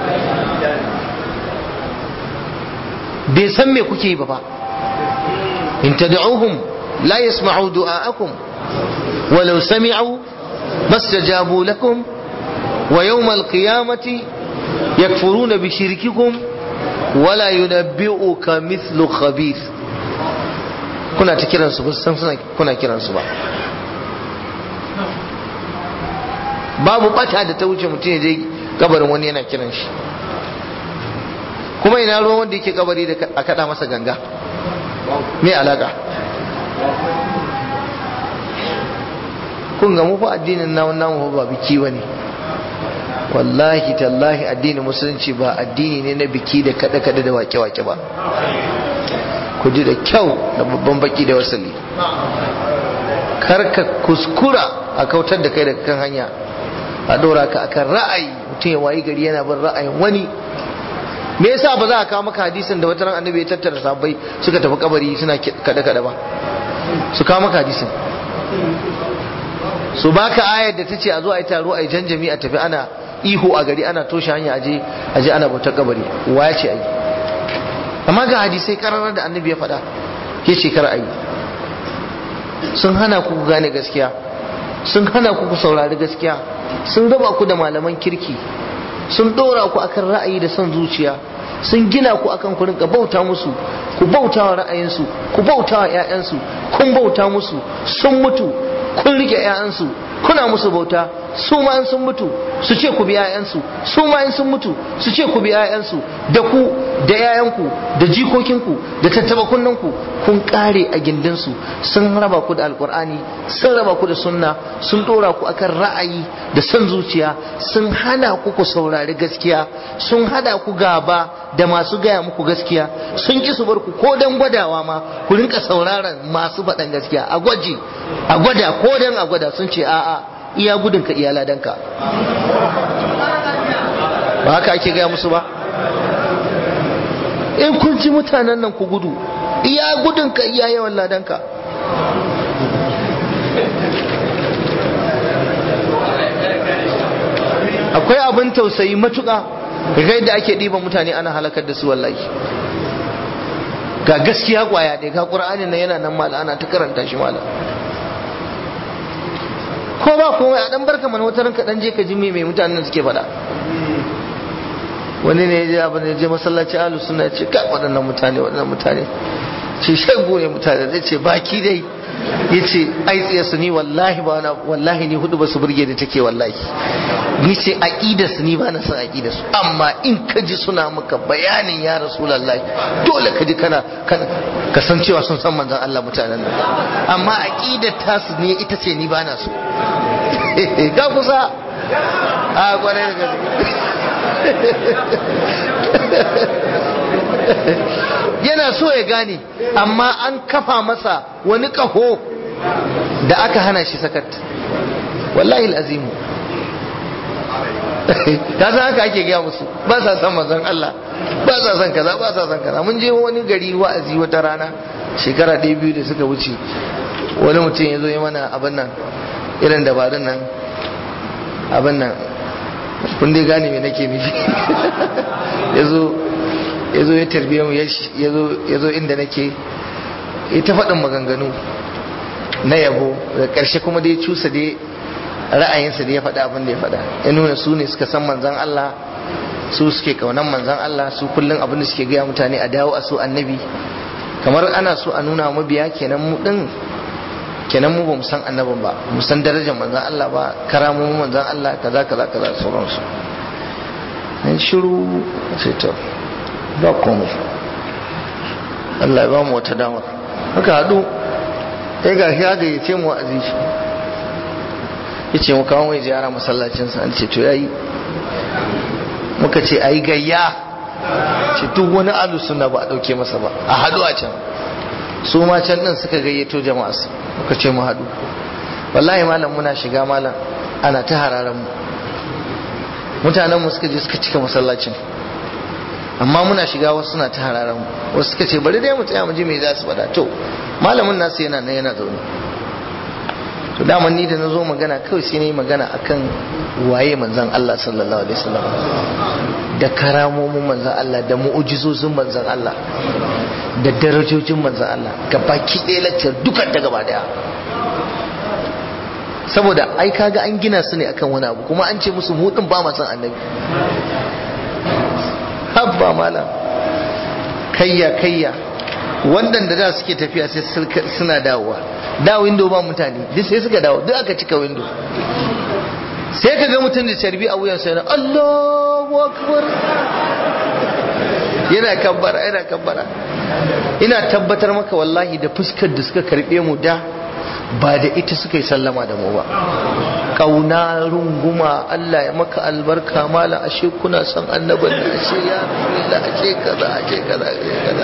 bai san me kuke yi ba ba in tad'uhum la yasma'u du'a'akum walau sami'u mastajabu lakum wa yawm al-qiyamati yakfuruna bi shirkikum wala yunabbi'uka mithlu khabir kuna ta kiransu ba san suna kuna kiransu ba babu bata da ta wuce mutum ya je kabarin wani yana kiran shi kuma ina ruwan wanda yake kabari da a kada masa ganga me alaka kun ga mu fa addinin namun namu ba biki bane wallahi tallahi addinin musulunci ba addini ne na biki da kada kada da wake wake ba ku ji da kyau da babban baki da wasali karka kuskura a kautar da kai daga kan hanya a dora ka akan ra'ayi mutum ya wayi gari yana bin ra'ayin wani me yasa ba za a kawo maka hadisin da wata ran annabi ya tattara sahabbai suka tafi kabari suna kada kada ba su kawo maka hadisin su baka ayar da tace a zo a yi taro a yi janjami a tafi ana ihu a gari ana toshe hanya aje aje ana bautar kabari waya ce ayi amma ga hadisai kararar da annabi ya faɗa ya ce kar ayi sun hana ku gane gaskiya sun hana ku ku saurari gaskiya sun raba ku da malaman kirki sun ɗora ku akan ra'ayi da son zuciya sun gina ku akan ku rinka bauta musu ku bauta wa ra'ayinsu ku bauta wa 'ya'yansu kun bauta musu sun mutu kun rike 'ya'yansu kuna musu bauta su ma in sun mutu su ce ku bi 'ya'yansu su ma in sun mutu su ce ku bi 'ya'yansu da ku da 'ya'yanku da jikokinku da tattaba kunninku kun kare a gindinsu sun raba ku da alkur'ani sun raba ku da sunna sun dora ku akan ra'ayi da son zuciya sun hana ku ku saurari gaskiya sun hada ku gaba da masu gaya muku gaskiya sun ki su bar ku ko dan gwadawa ma ku rinka sauraron masu faɗan gaskiya a gwaji a gwada ko dan a gwada sun ce a'a iya gudunka iya ladanka ba haka ake gaya musu ba in kun ci mutanen nan ku gudu iya gudunka iya yawan ladanka akwai abin tausayi matuƙa ga yadda ake ɗiban mutane ana halakar da su wallahi ga gaskiya kwaya ɗaya ga ƙur'ani nan yana nan mala ana ta karanta shi mala ko ba komai a dan barka mana wata ranka dan je ka ji me mai mutanen suke faɗa wani ne ya je abin da je masallaci alu suna ce ka waɗannan mutane waɗannan mutane ce shago ne mutane zai ce baki dai ya ce ai tsaye su ni wallahi ba na wallahi ni hudu ba su burge da take wallahi ni ce aqidar su ni ba na san aqidar su amma in ka ji suna maka bayanin ya rasulullahi dole ka ji kana ka san cewa sun san manzon Allah mutanen nan amma aqidar tasu ne ita ce ni ba na so ka kusa a kwarai da yana so ya gane amma an kafa masa wani kaho da aka hana shi sakat wallahi azimu ta san haka ake gaya musu ba sa san manzon Allah ba sa san kaza ba sa san kaza mun je wani gari wa'azi wata rana shekara ɗaya biyu da suka wuce wani mutum ya zo ya mana abin nan irin dabarun nan abin nan kun dai gane me nake nufi ya zo ya tarbiya mu ya zo inda nake ita faɗin maganganu na yabo da ƙarshe kuma dai cusa dai ra'ayinsa da ya faɗa abin da ya faɗa ya nuna su ne suka san manzan Allah su suke kaunan manzan Allah su kullum abin da suke gaya mutane a dawo a so annabi kamar ana so a nuna mabiya kenan mu din kenan mu ba mu san annabin ba mu san darajar manzan Allah ba karamomin manzan Allah kaza kaza kaza sauransu an shiru sai to ba komai Allah ya ba mu wata damar haka haɗu ya ga ya gayyace mu wa'azi ya ce mu kawo mai ziyara masallacinsa an ce to yayi muka ce a yi gayya ce duk wani alu suna ba a ɗauke masa ba a haɗu a can su ma can ɗin suka gayyato jama'a muka ce mu haɗu wallahi malam muna shiga malam ana ta hararen mu mutanen mu suka je suka cika masallacin amma muna shiga wasu suna ta hararen mu wasu suka ce bari dai mu tsaya mu ji me za su faɗa to malamin nasu yana nan yana zaune to daman ni da na zo magana kawai sai na yi magana akan waye manzan Allah sallallahu alaihi wasallam da karamomin manzan Allah da mu'ujizozin manzan Allah da darajojin manzan Allah ga baki ɗaya lakcar dukan ta gaba daya saboda ai kaga an gina su ne akan wani abu kuma an ce musu mudin ba ma san annabi habba malam kayya kayya wannan da da suke tafiya sai suna dawowa da window ba mutane duk sai suka dawo duk aka cika window sai ka ga mutum da carbi a wuyan sai na Allahu akbar yana kabbara yana kabbara ina tabbatar maka wallahi da fuskar da suka karbe mu da ba da ita suka yi sallama da mu ba kauna runguma Allah ya maka albarka mala ashe kuna son annaban da ashe ya rasulullah ashe kaza ashe kaza ashe kaza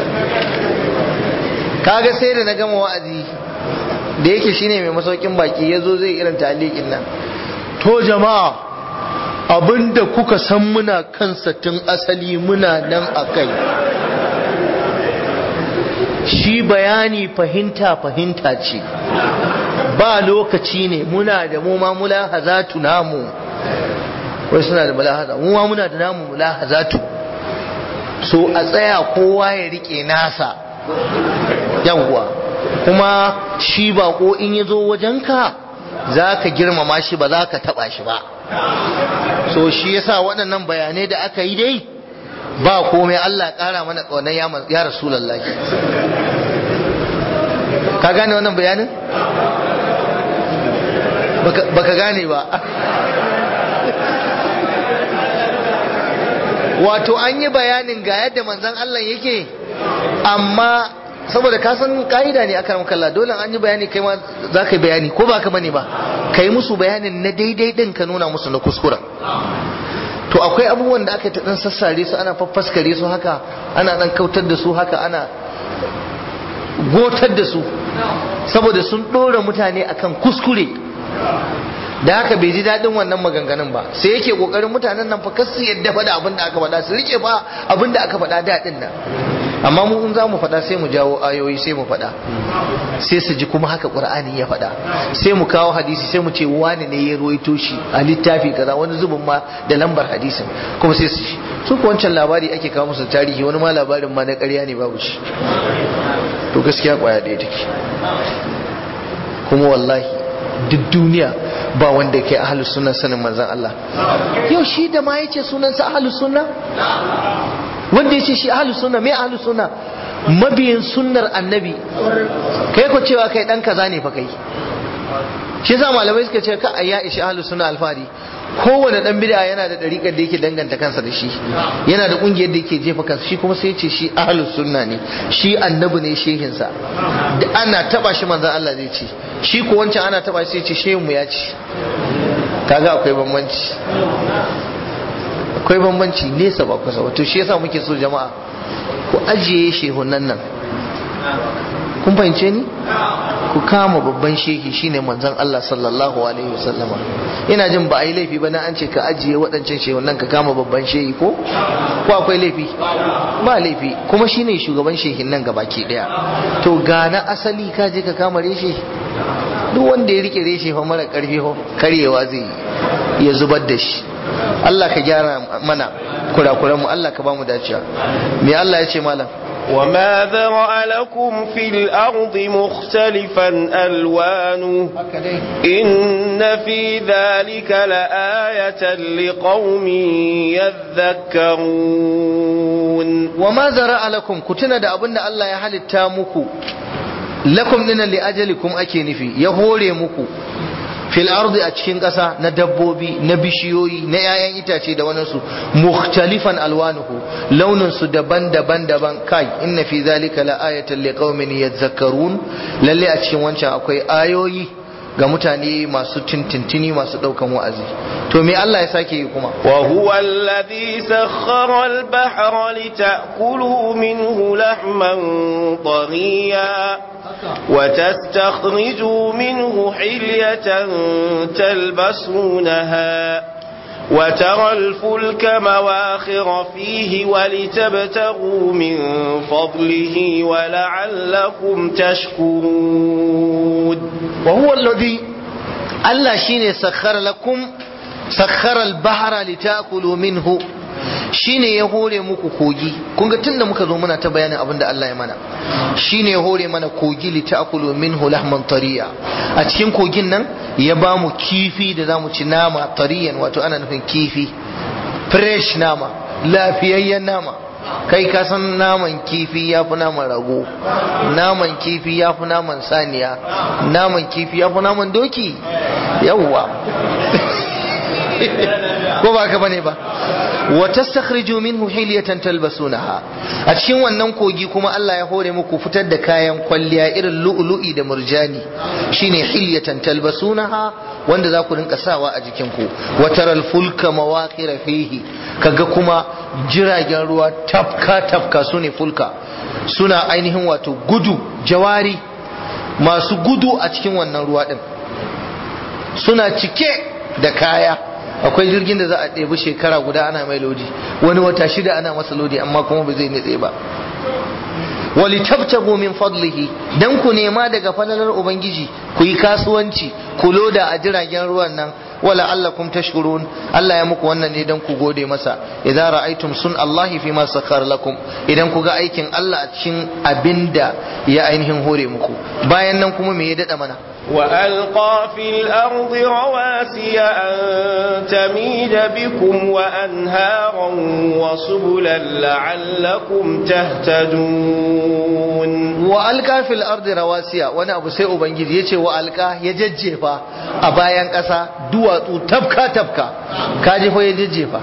kaga sai da na gama wa'azi da yake shine mai masaukin baki yazo zai irin talikin nan to jama'a abinda kuka san muna kansa tun asali muna nan akai shi bayani fahimta fahimta ce ba lokaci ne muna da mu ma mulahazatu namu wai suna da mulahaza mu ma muna da namu mulahazatu so a tsaya kowa ya rike nasa yawwa kuma shi bako in ya zo wajenka za ka girmama shi ba za ka taba shi ba so shi yasa waɗannan bayanai da aka yi dai ba komai Allah ƙara mana ƙaunar ya rasulallahi ka gane wannan bayanin? baka gane ba wato an yi bayanin ga yadda manzan Allah yake amma saboda ka san ka'ida ne akan kalla dole an yi bayani kai ma za ka yi bayani ko ba ka bane ba ka yi musu bayanin na daidai din ka nuna musu na kuskura to akwai abubuwan da aka ta dan sassare su ana faffaskare su haka ana dan kautar da su haka ana gotar da su saboda sun ɗora mutane akan kuskure da haka bai ji daɗin wannan maganganun ba sai yake ƙoƙarin mutanen nan fa kasu yadda faɗa abin da aka faɗa su rike fa abin da aka faɗa daɗin nan amma mu in za mu faɗa sai mu jawo ayoyi sai mu faɗa sai su ji kuma haka ƙur'ani ya faɗa sai mu kawo hadisi sai mu ce wani ne ya ruwaito shi a littafi kaza wani zubin ma da lambar hadisin kuma sai su ci su ko wancan labari ake kawo musu tarihi wani ma labarin ma na ƙarya ne babu shi to gaskiya ƙwaya ɗaya take kuma wallahi duk duniya ba wanda ke ahalus sunna sanin manzan Allah yau shi da ma yace sunansa ahalus sunna wanda yace shi ahalus sunna me ahalus sunna mabiyin sunnar annabi kai ko cewa kai dan kaza ne fa kai shi yasa malamai suka ce ka ayya ishi ahalus sunna alfari kowane dan bid'a yana da dariƙar da yake danganta kansa da shi yana da kungiyar da yake jefa kansa shi kuma sai ya ce shi ahlus sunna ne shi annabi ne shehinsa da ana taba shi manzon Allah zai ce shi ko wancan ana taba shi sai ce shehin mu ya ce kaga akwai bambanci akwai bambanci nesa ba kusa wato shi yasa muke so jama'a ku ajiye shehunan nan kun fahimce ni ku kama babban shehi shine manzon Allah sallallahu alaihi wasallama ina jin ba a yi laifi ba na an ce ka ajiye waɗancan shehunan ka kama babban shehi ko ko akwai laifi ba laifi kuma shine shugaban shehin nan gabaki daya to ga na asali ka je ka kama reshe duk wanda ya rike reshe fa mara karfi ho karyewa zai ya zubar da shi Allah ka gyara mana kurakuran mu Allah ka ba mu dacewa me Allah ya ce malam وما ذرأ لكم في الأرض مختلفا ألوانه إن في ذلك لآية لقوم يذكرون وما ذرأ لكم كتنا da abinda Allah ya halitta muku lakum dinan li ajalikum ake nufi ya hore muku fil ardi a cikin ƙasa na dabbobi na bishiyoyi na 'ya'yan itace da wani su mukhtalifan alwanuhu launin su daban-daban daban kai inna fi zalika la ayatan liqaumin yadhakkarun lalle a cikin wancan akwai ayoyi ga mutane masu tintintini masu daukan wa'azi to me Allah ya sake yi kuma wa huwa alladhi sakhkhara al-bahra litakulu minhu lahman tariya وتستخرجوا منه حلية تلبسونها وترى الفلك مواخر فيه ولتبتغوا من فضله ولعلكم تشكرون وهو الذي الله شيني سخر لكم سخر البحر لتأكلوا منه shine ya hore muku kogi kun ga tunda muka zo muna ta bayanin abin da Allah ya mana shine ya hore mana kogi li ta'kulu minhu lahman tariya a cikin kogin nan ya ba mu kifi da zamu ci nama tariyan wato ana nufin kifi fresh nama lafiyayyen nama kai ka san naman kifi ya fi naman rago naman kifi ya fi naman saniya naman kifi ya fi naman doki yawwa ko ba ka bane ba wa tastakhriju minhu hilyatan talbasunaha a cikin wannan kogi kuma Allah ya hore muku fitar da kayan kwalliya irin lu'lu'i da murjani shine hilyatan talbasunaha wanda za ku rinka sawa a jikin ku wa taral fulka mawaqira fihi kaga kuma jiragen ruwa tafka tafka sune fulka suna ainihin wato gudu jawari masu gudu a cikin wannan ruwa din suna cike da kaya akwai jirgin da za a ɗebi shekara guda ana mai lodi wani wata shida ana masa lodi amma kuma ba zai nitse ba wali tabtagu min fadlihi dan ku nema daga falalar ubangiji ku yi kasuwanci ku loda a jiragen ruwan nan wala allakum tashkurun Allah ya muku wannan ne dan ku gode masa idza ra'aytum sun Allahi fi ma sakhar lakum idan ku ga aikin Allah a cikin abinda ya ainihin hore muku bayan nan kuma me ya dada mana وألقى في الأرض رواسي أن تميد بكم وأنهارا وسبلا لعلكم تهتدون وألقى في الأرض رواسي وانا أبو سيء بنجد يتي وألقى يججفا أبايان قصا دواتو تبكى تبكى كاجفا يججفا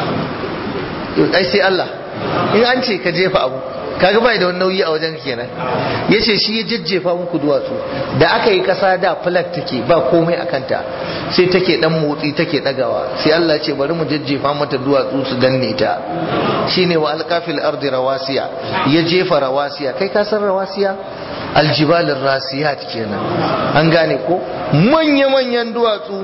أي سي الله in an ce ka jefa abu kaga bai da wani nauyi a wajen kenan yace shi ya jajjefa muku duwatsu da aka yi kasa da flat take ba komai a kanta sai take dan motsi take dagawa sai Allah ce bari mu jajjefa mata duwatsu su danne ta shine wa alqafil ardi rawasiya ya jefa rawasiya kai ka san rawasiya aljibalin rasiyat kenan an gane ko manya manyan duwatsu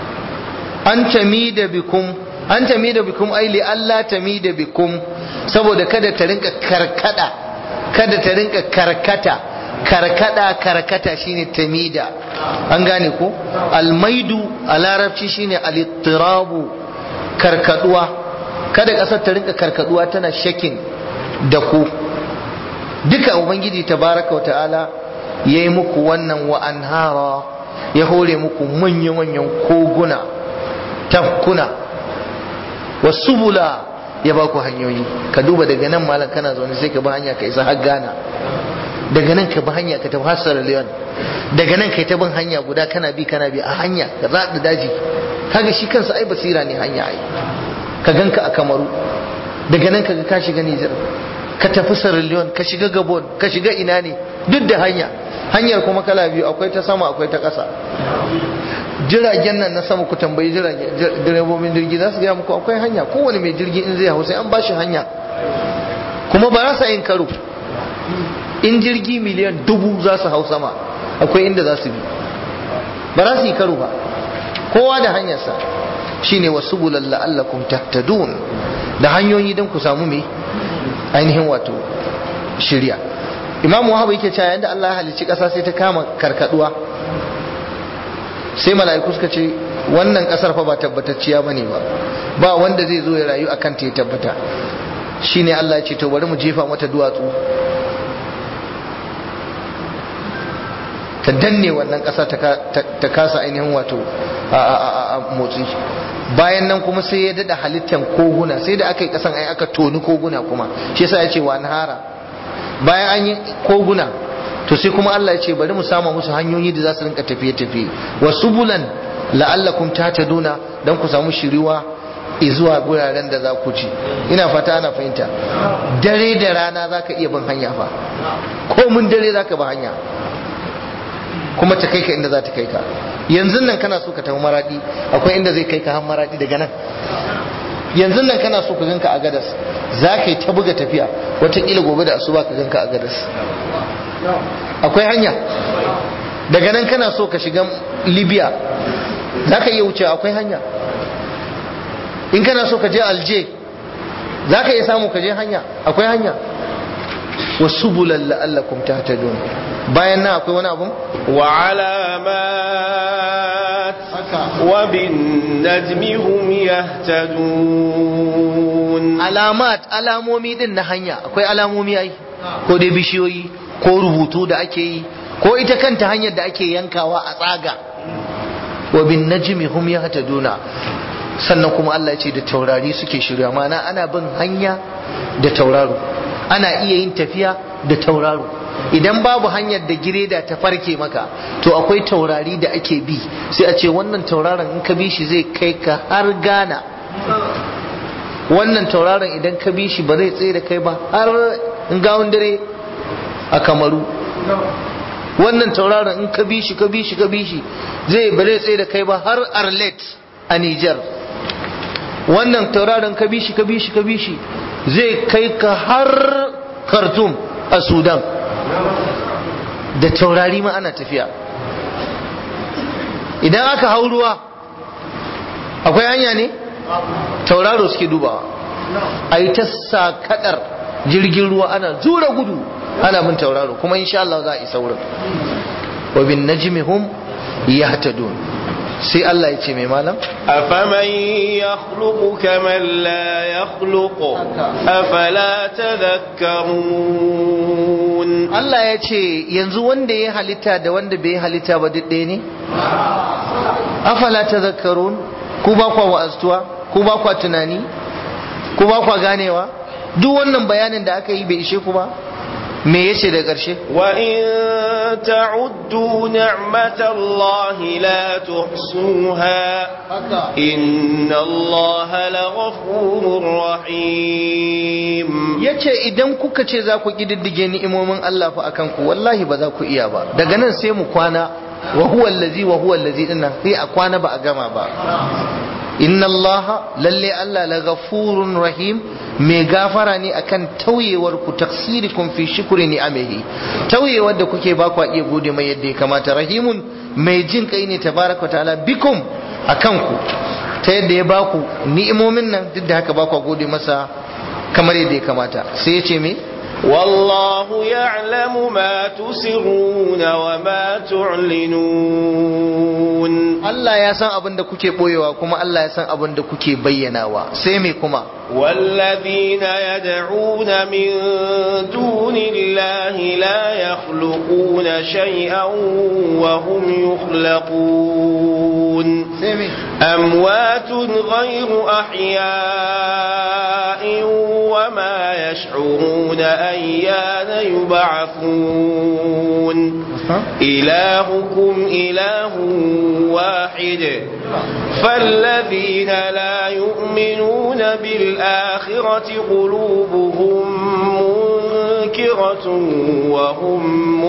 an tamida bikum an tamida bikum ai li Allah tamida bikum saboda kada ta rinka karkada kada ta rinka karkata karkada karkata shine tamida an gane ko almaidu a larabci shine alittirabu karkaduwa kada kasar ta rinka karkaduwa tana shakin da ku duka ubangiji tabaraka wa ta'ala yayi muku wannan wa anhara ya hore muku manya-manyan koguna tafkuna wasubula ya ba ku hanyoyi ka duba daga nan malam kana zaune sai ka bi hanya ka isa har Ghana daga nan ka bi hanya ka tafi har Sierra Leone daga nan kai ta bin hanya guda kana bi kana bi a hanya ka zaɗa daji kaga shi kansa ai basira ne hanya ai ka ganka a Kamaru daga nan kaga ka shiga Niger ka tafi Sierra Leone ka shiga Gabon ka shiga ina ne duk da hanya hanyar kuma kala biyu akwai ta sama akwai ta ƙasa jiragen nan na sama ku tambayi direbobin jirgi za su gaya muku akwai hanya kowane mai jirgi in zai hau sai an bashi hanya kuma ba za su yin karo in jirgi miliyan dubu za su hau sama akwai inda za su bi ba za su yi karo ba kowa da hanyarsa shine wasu bulalla allakum tahtadun da hanyoyi don ku samu mai ainihin wato shirya imamu wahaba yake cewa yadda Allah ya halicci ƙasa sai ta kama karkaduwa sai mala'iku suka ce wannan kasar fa ba tabbatacciya bane ba ba wanda zai zo ya rayu akan ta ya tabbata shine Allah ya ce to bari mu jefa mata duwatsu ta danne wannan ƙasa ta kasa ainihin wato a motsi bayan nan kuma sai ya dada halittar koguna sai da aka yi ƙasan ai aka toni koguna kuma shi yasa ya ce wa nahara bayan an yi koguna to sai kuma Allah ya ce bari mu sama musu hanyoyi da za su rinka tafiye-tafiye wa subulan la'allakum tahtaduna dan ku samu shiriwa zuwa guraren da za ku ci ina fata ana fahimta dare da rana za ka iya bin hanya fa ko mun dare za ka bi hanya kuma ta kai ka inda za ta kai ka yanzu nan kana so ka tafi maradi akwai inda zai kai ka har maradi daga nan yanzu nan kana so ka ganka a gadas za ka yi ta buga tafiya wataƙila gobe da asuba ka ganka a gadas akwai hanya daga nan kana so ka shiga libya za ka iya wuce akwai hanya in kana so ka je alje za ka iya samu ka je hanya akwai hanya wasu bulan la'allakum tahtadun bayan nan akwai wani abun wa alamat wa bin najmi hum yahtadun alamat alamomi din na hanya akwai alamomi ai ko dai bishiyoyi ko rubutu da ake yi ko ita kanta hanyar da ake yankawa a tsaga wa bin najmi hum yahtaduna sannan kuma Allah ya ce da taurari suke shirya mana ana bin hanya da tauraro ana iya yin tafiya da tauraro idan babu hanyar da gireda ta farke maka to akwai taurari da ake bi sai a ce wannan tauraron in ka bi shi zai kai ka har Ghana wannan tauraron idan ka bi shi ba zai tsaye da kai ba har in gawon dare a kamaru wannan tauraron in ka bi shi ka bi shi ka bi shi zai ba zai tsaye da kai ba har arlet a Niger wannan tauraron ka bi shi ka bi shi ka bi shi zai kai ka har Khartoum a Sudan da taurari ma ana tafiya idan aka hau ruwa akwai hanya ne tauraro suke dubawa a yi ta sakadar jirgin ruwa ana zura gudu ana bin tauraro kuma insha Allah za a isa wurin wa bin najmihum yahtadun sai Allah ya ce mai malam أفمن يخلق كمن لا يخلق أفلا تذكرون Allah ya ce yanzu wanda ya halitta da wanda bai halitta ba duk ɗaya ne afala tadhakkarun ku ba kwa wa'aztuwa ku ba kwa tunani ku ba kwa ganewa duk wannan bayanin da aka yi bai ishe ku ba me yace da ƙarshe وإن تعدوا نعمة الله لا تحصوها إن الله لغفور رحيم yace idan kuka ce za ku kididdige ni'imomin Allah fa akan ku wallahi ba za ku iya ba daga nan sai mu kwana wa huwa allazi wa huwa allazi dinnan sai a kwana ba a gama ba inna allaha lalle Allah la ghafurun rahim mai gafara ne akan tauyewar ku taksirikum fi shukri ni'amihi tauyewar da kuke ba ku iya gode mai yadda ya kamata rahimun mai jin kai ne tabaraka ta'ala bikum akan ku ta yadda ya ba ku ni'imomin nan duk da haka ba ku gode masa kamar yadda ya kamata sai ya ce me والله يعلم ما تسرون وما تعلنون Allah ya san abin da kuke boyewa kuma Allah ya san abin da kuke bayyanawa sai me kuma والذين يدعون من دون الله لا يخلقون شيئا وهم يخلقون sai me أموات غير أحياء وما يشعرون أيان يبعثون إلهكم إله واحد فالذين لا يؤمنون بالآخرة قلوبهم منكرة وهم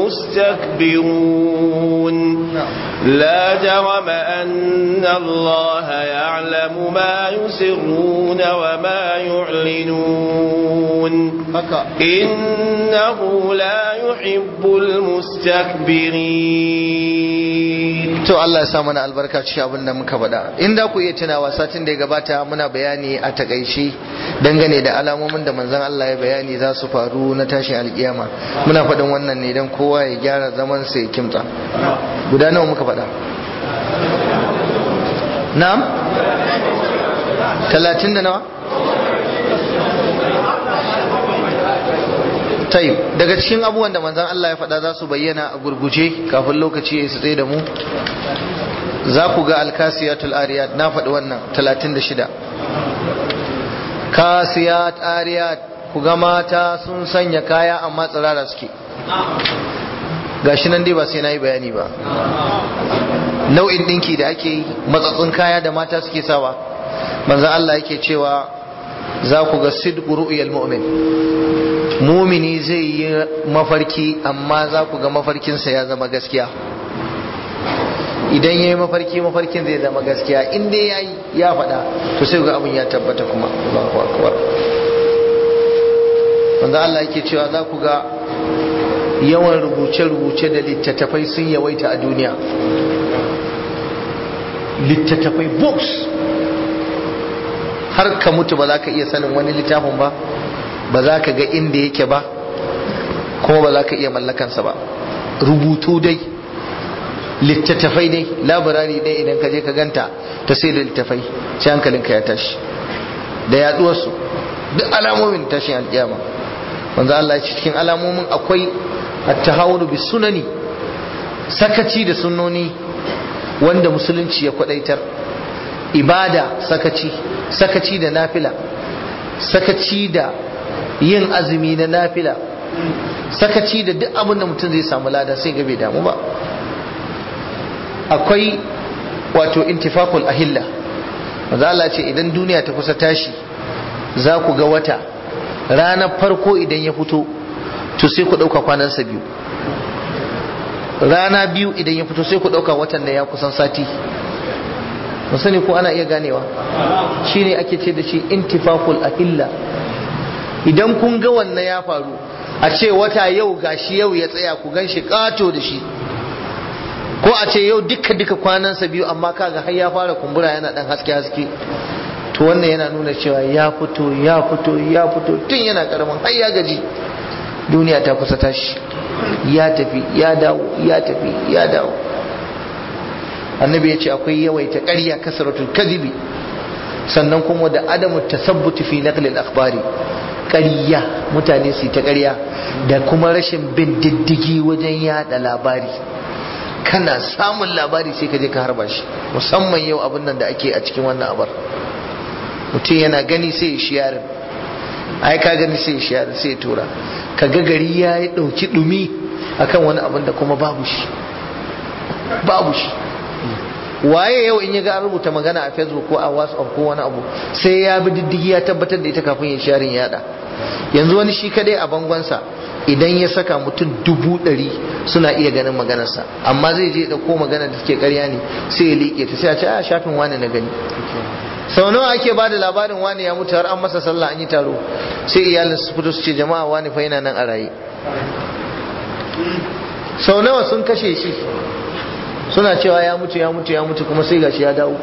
مستكبرون لا جرم أن الله يعلم ما يسرون وما يعلنون haka إنه لا يحب المستكبرين to Allah ya sa mana albarka cikin abin da muka faɗa in da ku iya tunawa satin da ya gabata muna bayani a takaice dangane da alamomin da manzon Allah ya bayani za su faru na tashin alkiyama muna faɗin wannan ne don kowa ya gyara zaman sa ya kimta guda nawa muka faɗa na'am talatin da nawa tayyib daga cikin abubuwan da manzon Allah ya faɗa za su bayyana a gurguje kafin lokaci ya tsaye da mu za ku ga alkasiyatul ariyat na faɗi wannan 36 kasiyat ariyat ku ga mata sun sanya kaya amma tsirara suke gashi nan dai ba sai na yi bayani ba nau'in ɗinki da ake yi matsatsun kaya da mata suke sawa manzan Allah yake cewa za ku ga sidqu ru'yal mu'min mumini zai yi mafarki amma za ku ga mafarkinsa ya zama gaskiya idan ya yi mafarki mafarkin zai zama gaskiya in dai ya yi ya faɗa to sai ga abin ya tabbata kuma Allahu akbar wanda Allah yake cewa za ku ga yawan rubuce-rubuce da littattafai sun yawaita a duniya littattafai books har ka mutu ba za ka iya sanin wani littafin ba ba za ka ga inda yake ba kuma ba za ka iya mallakansa ba rubutu dai littattafai dai labarari dai idan ka je ka ganta ta sai da littattafai sai hankalinka ya tashi da yaduwarsu duk alamomin tashin alkiyama wanzu Allah ya ce cikin alamomin akwai at-tahawunu bis sunani sakaci da sunnoni wanda musulunci ya kwadaitar ibada sakaci sakaci da nafila sakaci da yin azumi na nafila sakaci da duk abin da mutum zai samu lada sai ga bai damu ba akwai wato intifakul ahilla maza Allah ce idan duniya ta kusa tashi za ku ga wata ranar farko idan ya fito to sai ku ɗauka kwanansa biyu rana biyu idan ya fito sai ku ɗauka watan da ya kusan sati sani ko ana iya ganewa shine ake ce da shi intifakul ahilla idan kun ga wannan ya faru a ce wata yau gashi yau ya tsaya ku gan shi kato da shi ko a ce yau duka duka kwanansa biyu amma kaga har ya fara kumbura yana dan haske haske to wannan yana nuna cewa ya fito ya fito ya fito tun yana karamin har ya gaji duniya ta kusa tashi ya tafi ya dawo ya tafi ya dawo annabi ya ce akwai yawaita ƙarya kasaratul kadhibi sannan kuma da adamu tasabbuti fi naqlil akhbari ƙarya mutane su ta ƙarya da kuma rashin bin diddigi wajen yada labari kana samun labari sai ka je ka harba shi musamman yau abin nan da ake a cikin wannan abar mutum yana gani sai ya shiyarin ai ka gani sai ya shiyarin sai ya tura ka ga gari ya yi ɗauki ɗumi akan wani abin da kuma babu shi babu shi waye yau in ya ga an rubuta magana a facebook ko a whatsapp ko wani abu sai ya bi diddigi ya tabbatar da ita kafin ya sharin yada yanzu wani shi kadai a bangonsa idan ya saka mutum dubu ɗari suna iya ganin maganarsa amma zai je ɗauko magana da take ƙarya ne sai ya liƙe ta sai a ce a shafin wani na gani sau nawa ake ba da labarin wani ya mutu har an masa sallah an yi taro sai iyalin su fito su ce jama'a wani fa yana nan a raye sau nawa sun kashe shi suna cewa ya mutu ya mutu ya mutu kuma sai gashi ya dawo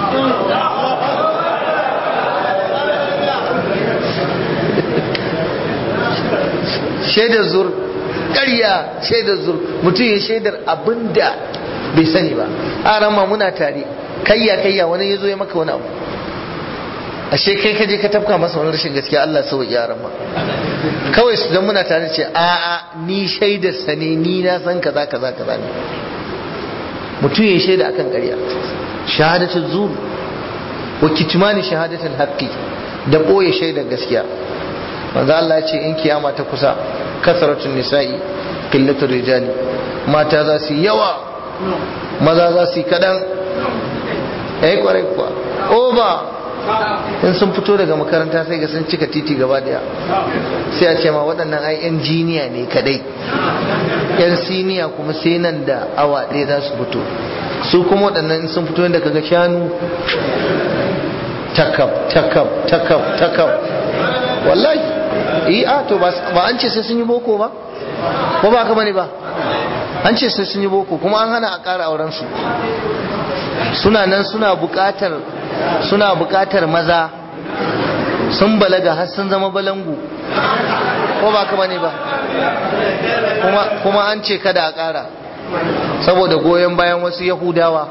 shaidar zur ƙarya shaidar zur mutum ya shaidar abin da bai sani ba a rama muna tare kayya kayya wani ya zo ya maka wani abu ashe kai ka je ka tafka masa wani rashin gaskiya Allah sau ya rama kawai su dan muna tare ce a'a ni shaidar sa ne ni na san kaza kaza kaza ne mutum ya shaida akan ƙarya shahadatul zur wa kitmani shahadatul haqqi da boye shaidar gaskiya manzo Allah ya ce in kiyama ta kusa kasratun nisa'i qillatul rijali mata za su yawa maza za su kadan eh kwarai kuwa oba in sun fito daga makaranta sai ga sun cika titi gaba daya sai a ce ma waɗannan ai yan jiniya ne kadai yan siniya kuma sai nan da awa ɗaya za su fito su kuma waɗannan in sun fito yadda kaga shanu takab takab takab takab wallahi yi a to ba an ce sai sun yi boko ba ko ba ka bane ba an ce sai sun yi boko kuma an hana a ƙara auren su suna nan suna buƙatar suna buƙatar maza sun balaga har sun zama balangu ko ba ka bane ba kuma kuma an ce kada a ƙara saboda goyon bayan wasu yahudawa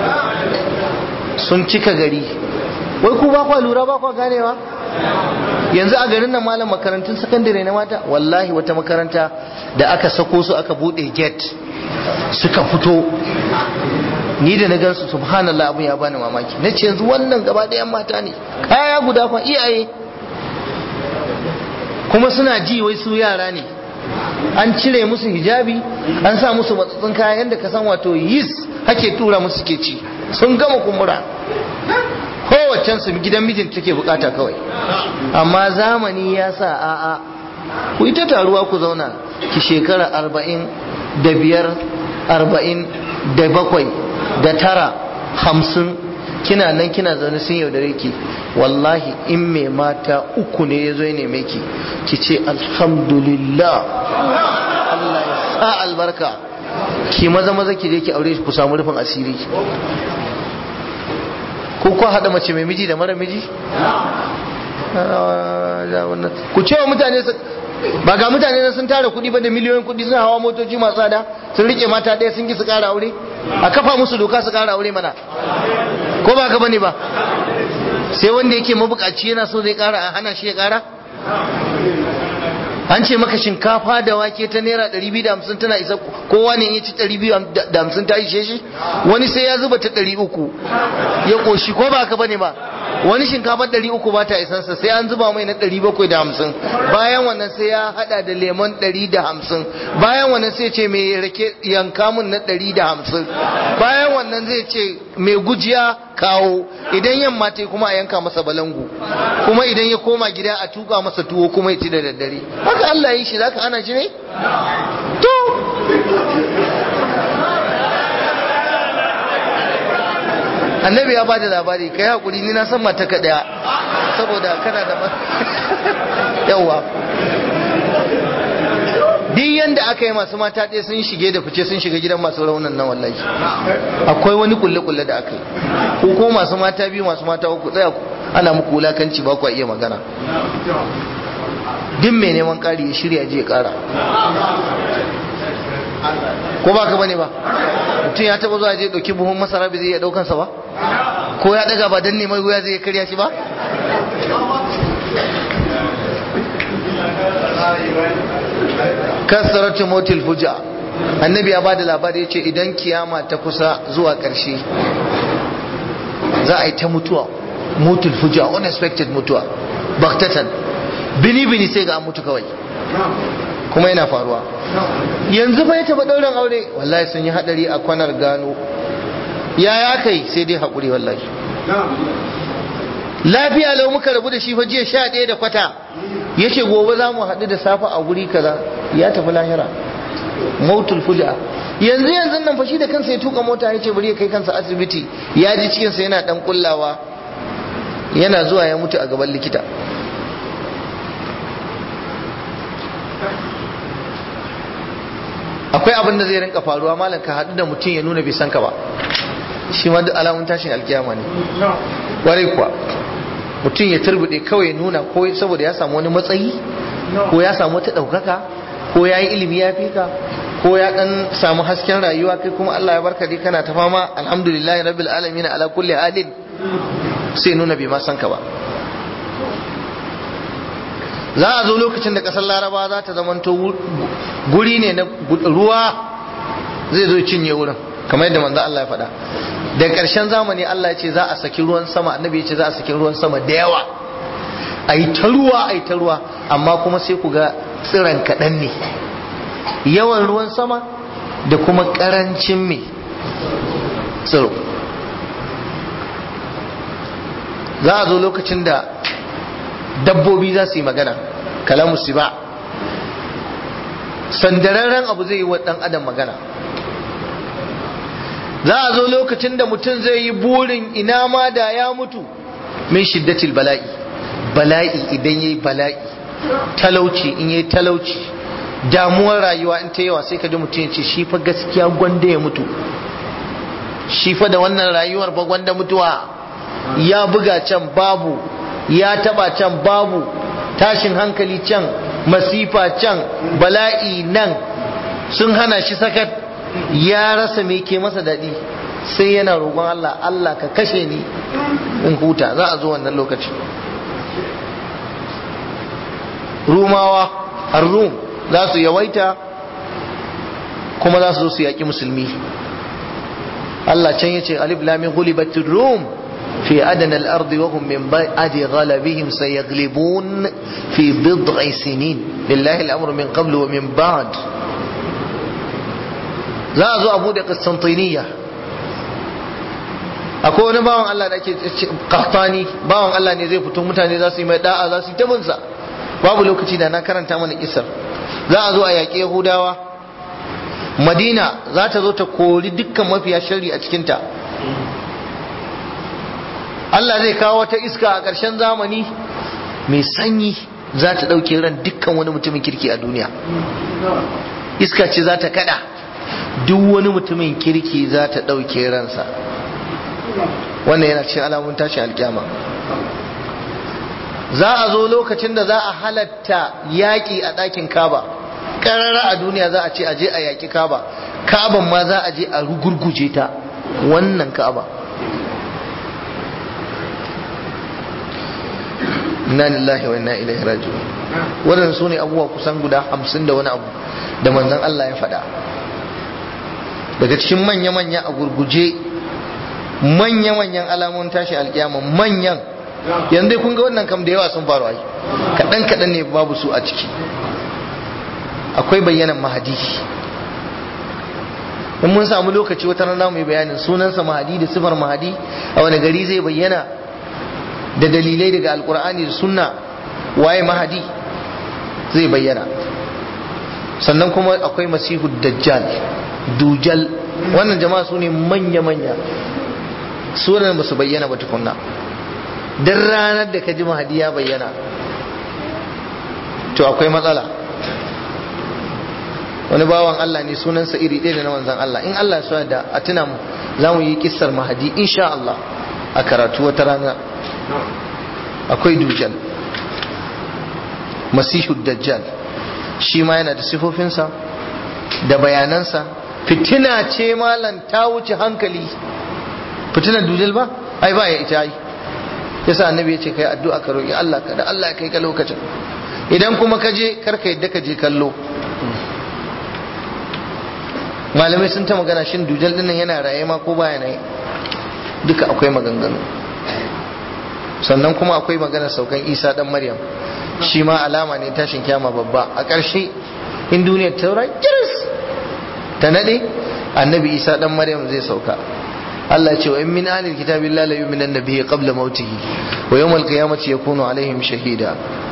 sun cika gari wai ku ba kwa lura ba kwa ganewa yanzu a garin nan malam makarantun sakandare na mata wallahi wata makaranta da aka sako su aka bude gate suka fito ni da na gansu subhanallah abun ya bani mamaki na ce yanzu wannan gaba ɗayan mata ne kaya guda fa iyaye kuma suna ji wai su yara ne an cire musu hijabi an sa musu matsatsin kaya yadda ka san wato yis hake tura musu ke ci sun gama kumbura kowaccen su gidan mijin take bukata kawai amma zamani ya sa a'a ku ita taruwa ku zauna ki shekara arba'in da biyar arba'in da bakwai da tara hamsin kina nan kina zaune sun yaudare ki wallahi in mai mata uku ne ya zo ya neme ki ki ce alhamdulillah Allah ya sa albarka ki maza maza ki je ki aure ku samu rufin asiri ko ko hada mace mai miji da mara miji ku ce wa mutane ba ga mutane na sun tara kuɗi ba da miliyoyin kuɗi sun hawa motoci masu tsada sun rike mata ɗaya sun ki su ƙara aure a kafa musu doka su ƙara aure mana ko ba ka bane ba sai wanda yake mabukaci yana so zai ƙara a hana shi ya ƙara an ce maka shinkafa da wake ta naira 250 tana isa kowa ne ya ci 250 ta ishe shi wani sai ya zuba ta 300 ya koshi ko ba ka bane ba wani shinkafa 300 ba ta isansa sai an zuba mai na 750 bayan wannan sai ya hada da lemon 150 bayan wannan sai ce mai rake yanka mun na 150 bayan wannan zai ce mai gujiya kawo idan yamma ta kuma a yanka masa balangu kuma idan ya koma gida a tuka masa tuwo kuma ya ci da daddare haka Allah ya yi shi zaka ana shi ne to annabi ya bada labari kai hakuri ni na san mata ka daya saboda kana da yawa duk yanda aka yi masu mata ɗaya sun shige da fice sun shiga gidan masu raunan nan wallahi akwai wani kulle-kulle da aka yi ko ko masu mata biyu masu mata uku tsaya ana muku wulakanci ba ku iya magana duk mai neman ƙari ya shirya je ƙara ko ba ka bane ba mutum ya taba zuwa je ɗauki buhun masara bai zai iya ɗaukansa ba ko ya ɗaga ba don neman wuya zai karya shi ba kasaratu motil fuja annabi ya bada labari ya ce idan kiyama ta kusa zuwa ƙarshe za a yi ta mutuwa motil fuja unexpected mutuwa baktatan bini bini sai ga an mutu kawai kuma yana faruwa yanzu bai taɓa ɗaurin aure wallahi sun yi haɗari a kwanar gano ya ya kai sai dai haƙuri wallahi lafiya lau muka rabu da shi fa jiya sha ɗaya da kwata ya ce gobe za mu haɗu da safe a guri kaza ya tafi lahira mautul fuja yanzu yanzu nan fashi da kansa ya tuka mota ya ce bari ya kai kansa asibiti ya ji cikinsa yana ɗan kullawa yana zuwa ya mutu a gaban likita akwai abin da zai rinka faruwa malam ka haɗu da mutum ya nuna bai san ka ba shi ma duk alamun tashin alkiyama ne warai kuwa mutum ya turbude kawai nuna ko saboda ya samu wani matsayi ko ya samu wata ɗaukaka ko ya yi ilimi ya fi ka ko ya ɗan samu hasken rayuwa kai kuma Allah ya barka dai kana ta fama alhamdulillahi rabbil alamin ala kulli halin sai nuna bai ma san ka ba za a zo lokacin da ƙasar laraba za ta zamanto guri ne na ruwa zai zo cinye wurin kamar yadda manzo Allah ya faɗa da ƙarshen zamani Allah ya ce za a saki ruwan sama annabi ya ce za a saki ruwan sama da yawa a yi ta ruwa a yi ta ruwa amma kuma sai ku ga tsiran kaɗan ne yawan ruwan sama da kuma ƙarancin mai tsiro za a zo lokacin da dabbobi za su yi magana kalamu su ba sandararren abu zai yi wa ɗan adam magana za a zo lokacin da mutum zai yi burin ina ma da ya mutu min shiddatil bala'i bala'i idan yayi bala'i talauci in yayi talauci damuwar rayuwa in ta yawa sai ka ji mutum ya ce shi fa gaskiya gwanda ya mutu shi fa da wannan rayuwar ba gwanda mutuwa ya buga can babu ya taba can babu tashin hankali can masifa can bala'i nan sun hana shi sakat ya rasa me ke masa daɗi sai yana roƙon Allah Allah ka kashe ni in huta za a zo wannan lokaci rumawa ar-rum za su yawaita kuma za su zo su yaƙi musulmi Allah can yace alif lam mim ghulibatir rum fi adna al-ard wa hum min ba'di ghalabihim sayaghlibun fi bid'i sinin lillahi al-amru min qablu wa min ba'd za a zo a bude Constantiniya akwai wani bawan Allah da ake kahtani bawan Allah ne zai fito mutane za su yi mai da'a za su yi tabinsa babu lokaci da na karanta mana kisar za a zo a yaƙi yahudawa madina za ta zo ta kori dukkan mafiya shari a cikinta Allah zai kawo wata iska a ƙarshen zamani mai sanyi za ta ɗauke ran dukkan wani mutumin kirki a duniya iska ce za ta kada duk wani mutumin kirki za ta ɗauke ransa wannan yana cikin alamun tashin alkyama za a zo lokacin da za a halatta yaƙi a ɗakin kaba ƙarara a duniya za a ce a je a yaƙi kaba kaban ma za a je a rugurguje ta wannan kaba inna lillahi wa inna ilaihi raji'un waɗannan su ne abubuwa kusan guda hamsin da wani abu da manzon Allah ya faɗa daga cikin manya-manya a gurguje manya-manyan alamun tashi alkiyama manyan yanzu kun ga wannan kam da yawa sun faru ai kaɗan kaɗan ne babu su a ciki akwai bayyanan mahadi in mun samu lokaci wata rana mu yi bayanin sunansa mahadi da sifar mahadi a wani gari zai bayyana da dalilai daga alkur'ani da sunna waye mahadi zai bayyana sannan kuma akwai masihu dajjal dujal wannan jama'a su ne manya-manya sunan ba su bayyana ba tukunna don ranar da ka ji mahadi ya bayyana to akwai matsala wani bawan Allah ne sunansa iri ɗaya da na manzan Allah in Allah ya da a tuna mu za mu yi kissar mahadi insha Allah a karatu wata rana akwai dujal masihu dajjal shi ma yana da sifofinsa da bayanansa fitina ce malam ta wuce hankali fitinar dujal ba ai ba ya ita ai yasa annabi ya ce kai addu'a ka roki Allah ka da Allah ya kai ka lokacin idan kuma ka je karka yadda ka je kallo malamai sun ta magana shin dujal din nan yana raye ma ko baya ne duka akwai maganganu sannan kuma akwai magana saukan isa dan maryam shi ma alama ne tashin kyama babba a ƙarshe in duniyar taura kiris ta nade annabi isa dan maryam zai sauka Allah ce wa in min ahlil kitabi la la yu'minu nabiyyi qabla mautihi wa yawm al-qiyamati yakunu alaihim shahida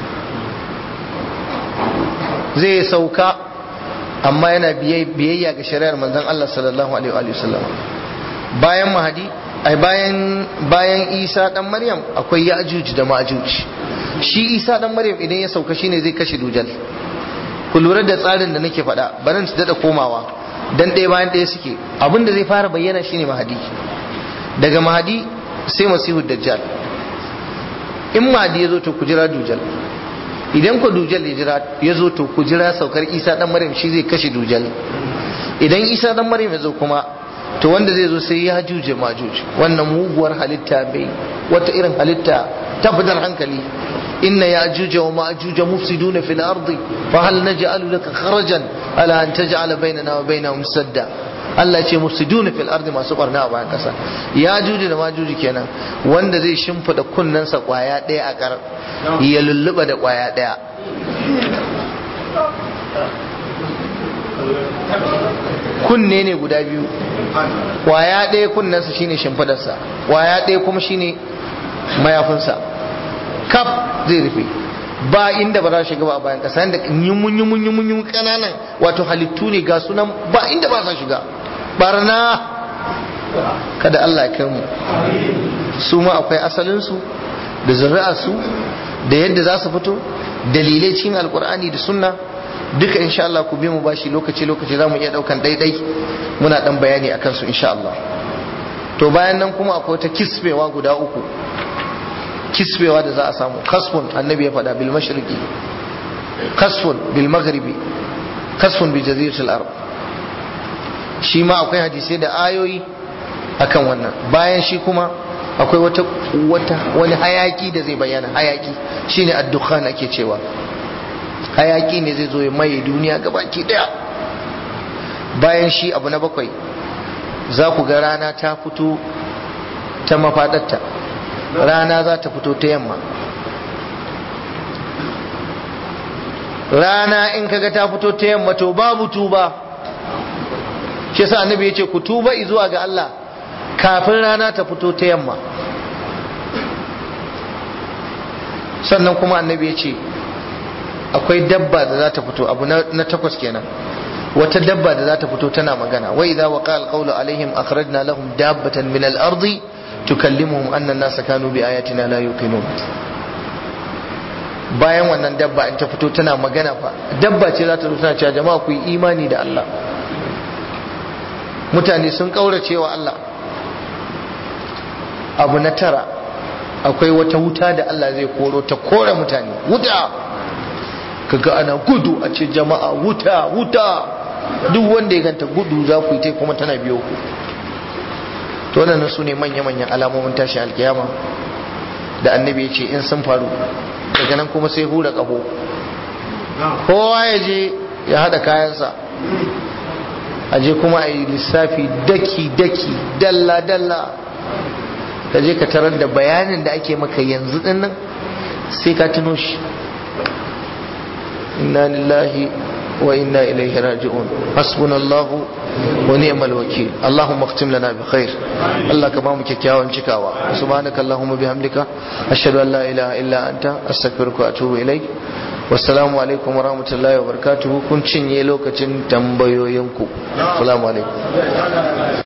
zai sauka amma yana biyayya ga shari'ar manzon Allah sallallahu alaihi wa sallam bayan mahadi ai bayan bayan Isa dan Maryam akwai Ya'juj da Ma'juj shi Isa dan Maryam idan ya sauka shine zai kashe dujal ku lura da tsarin da nake faɗa barin su dada komawa dan ɗaya bayan ɗaya suke abinda zai fara bayyana shine mahadi daga mahadi sai masihu dajjal in mahadi ya zo to ku jira dujal idan ku dujal ya zo to ku jira saukar isa dan maryam shi zai kashe dujal idan isa dan maryam ya zo kuma to wanda zai zo sai ya juje majuj wannan muguwar halitta bai wata irin halitta ta fitar hankali inna ya juja wa ma'juja mufsiduna fil ardi fa hal naj'alu laka kharajan ala an taj'ala bainana wa bainahum sadda Allah ya ce mufsiduna fil ardi masu barna a bayan kasa ya juju da majuji kenan wanda zai shimfida kunnensa kwaya daya a kar ya lulluba da kwaya daya kunne ne guda biyu kwaya ɗaya kunnensa shine shimfidarsa kwaya ɗaya kuma shine mayafinsa kaf zai rufe ba inda ba za shiga ba a bayan ƙasa yadda yumun yumun yumun yumun ƙananan wato halittu ne ga sunan ba inda ba sa shiga barna kada Allah ya kai mu su ma akwai asalinsu da zuri'arsu da yadda za su fito dalilai cikin alkur'ani da sunna duka insha Allah ku bi mu bashi lokaci lokaci za mu iya daukan daidai muna dan bayani akan su insha Allah to bayan nan kuma akwai ta kisbewa guda uku kisbewa da za a samu kasfun annabi ya faɗa bil mashriqi kasfun bil maghribi kasfun bi jaziratil arab shi ma akwai hadisai da ayoyi akan wannan bayan shi kuma akwai wata wata wani hayaki da zai bayyana hayaki shine ad-dukhan ake cewa hayaki ne zai zo ya maye duniya gabaki daya bayan shi abu na bakwai za ku ga rana ta fito ta mafaɗarta rana za ta fito ta yamma rana in kaga ta fito ta yamma to babu tuba shi sa annabi ya ce ku tuba zuwa ga Allah kafin rana ta fito ta yamma sannan kuma annabi ya ce akwai dabba da za ta fito abu na takwas kenan wata dabba da za ta fito tana magana wa idza waqa alqawlu alaihim akhrajna lahum dabbatan min al-ardi tukallimuhum anna an-nasa kanu bi ayatina la yuqinun bayan wannan dabba in ta fito tana magana fa dabba ce za ta zo tana cewa jama'a ku yi imani da Allah mutane sun kaurace wa Allah abu na tara akwai wata wuta da Allah zai koro ta kore mutane wuta kaga ana gudu a ce jama'a wuta wuta duk wanda ya ganta gudu za ku yi ta kuma tana biyo ku to wannan su ne manya-manyan alamomin tashi alkiyama da annabi ya ce in sun faru daga nan kuma sai hura ƙaho kowa ya je ya haɗa kayansa a je kuma a yi lissafi daki-daki dalla-dalla ka je ka tarar da bayanin da ake maka yanzu din nan sai ka tuno shi inna lillahi wa inna ilaihi raji'un hasbunallahu wa ni'mal wakil allahumma khtim lana bi khair allah ka bamu kyakkyawan cikawa subhanaka allahumma bihamdika ashhadu an la ilaha illa anta astaghfiruka wa atubu ilaik wassalamu alaikum wa rahmatullahi wa barakatuhu kun cinye lokacin tambayoyinku assalamu alaikum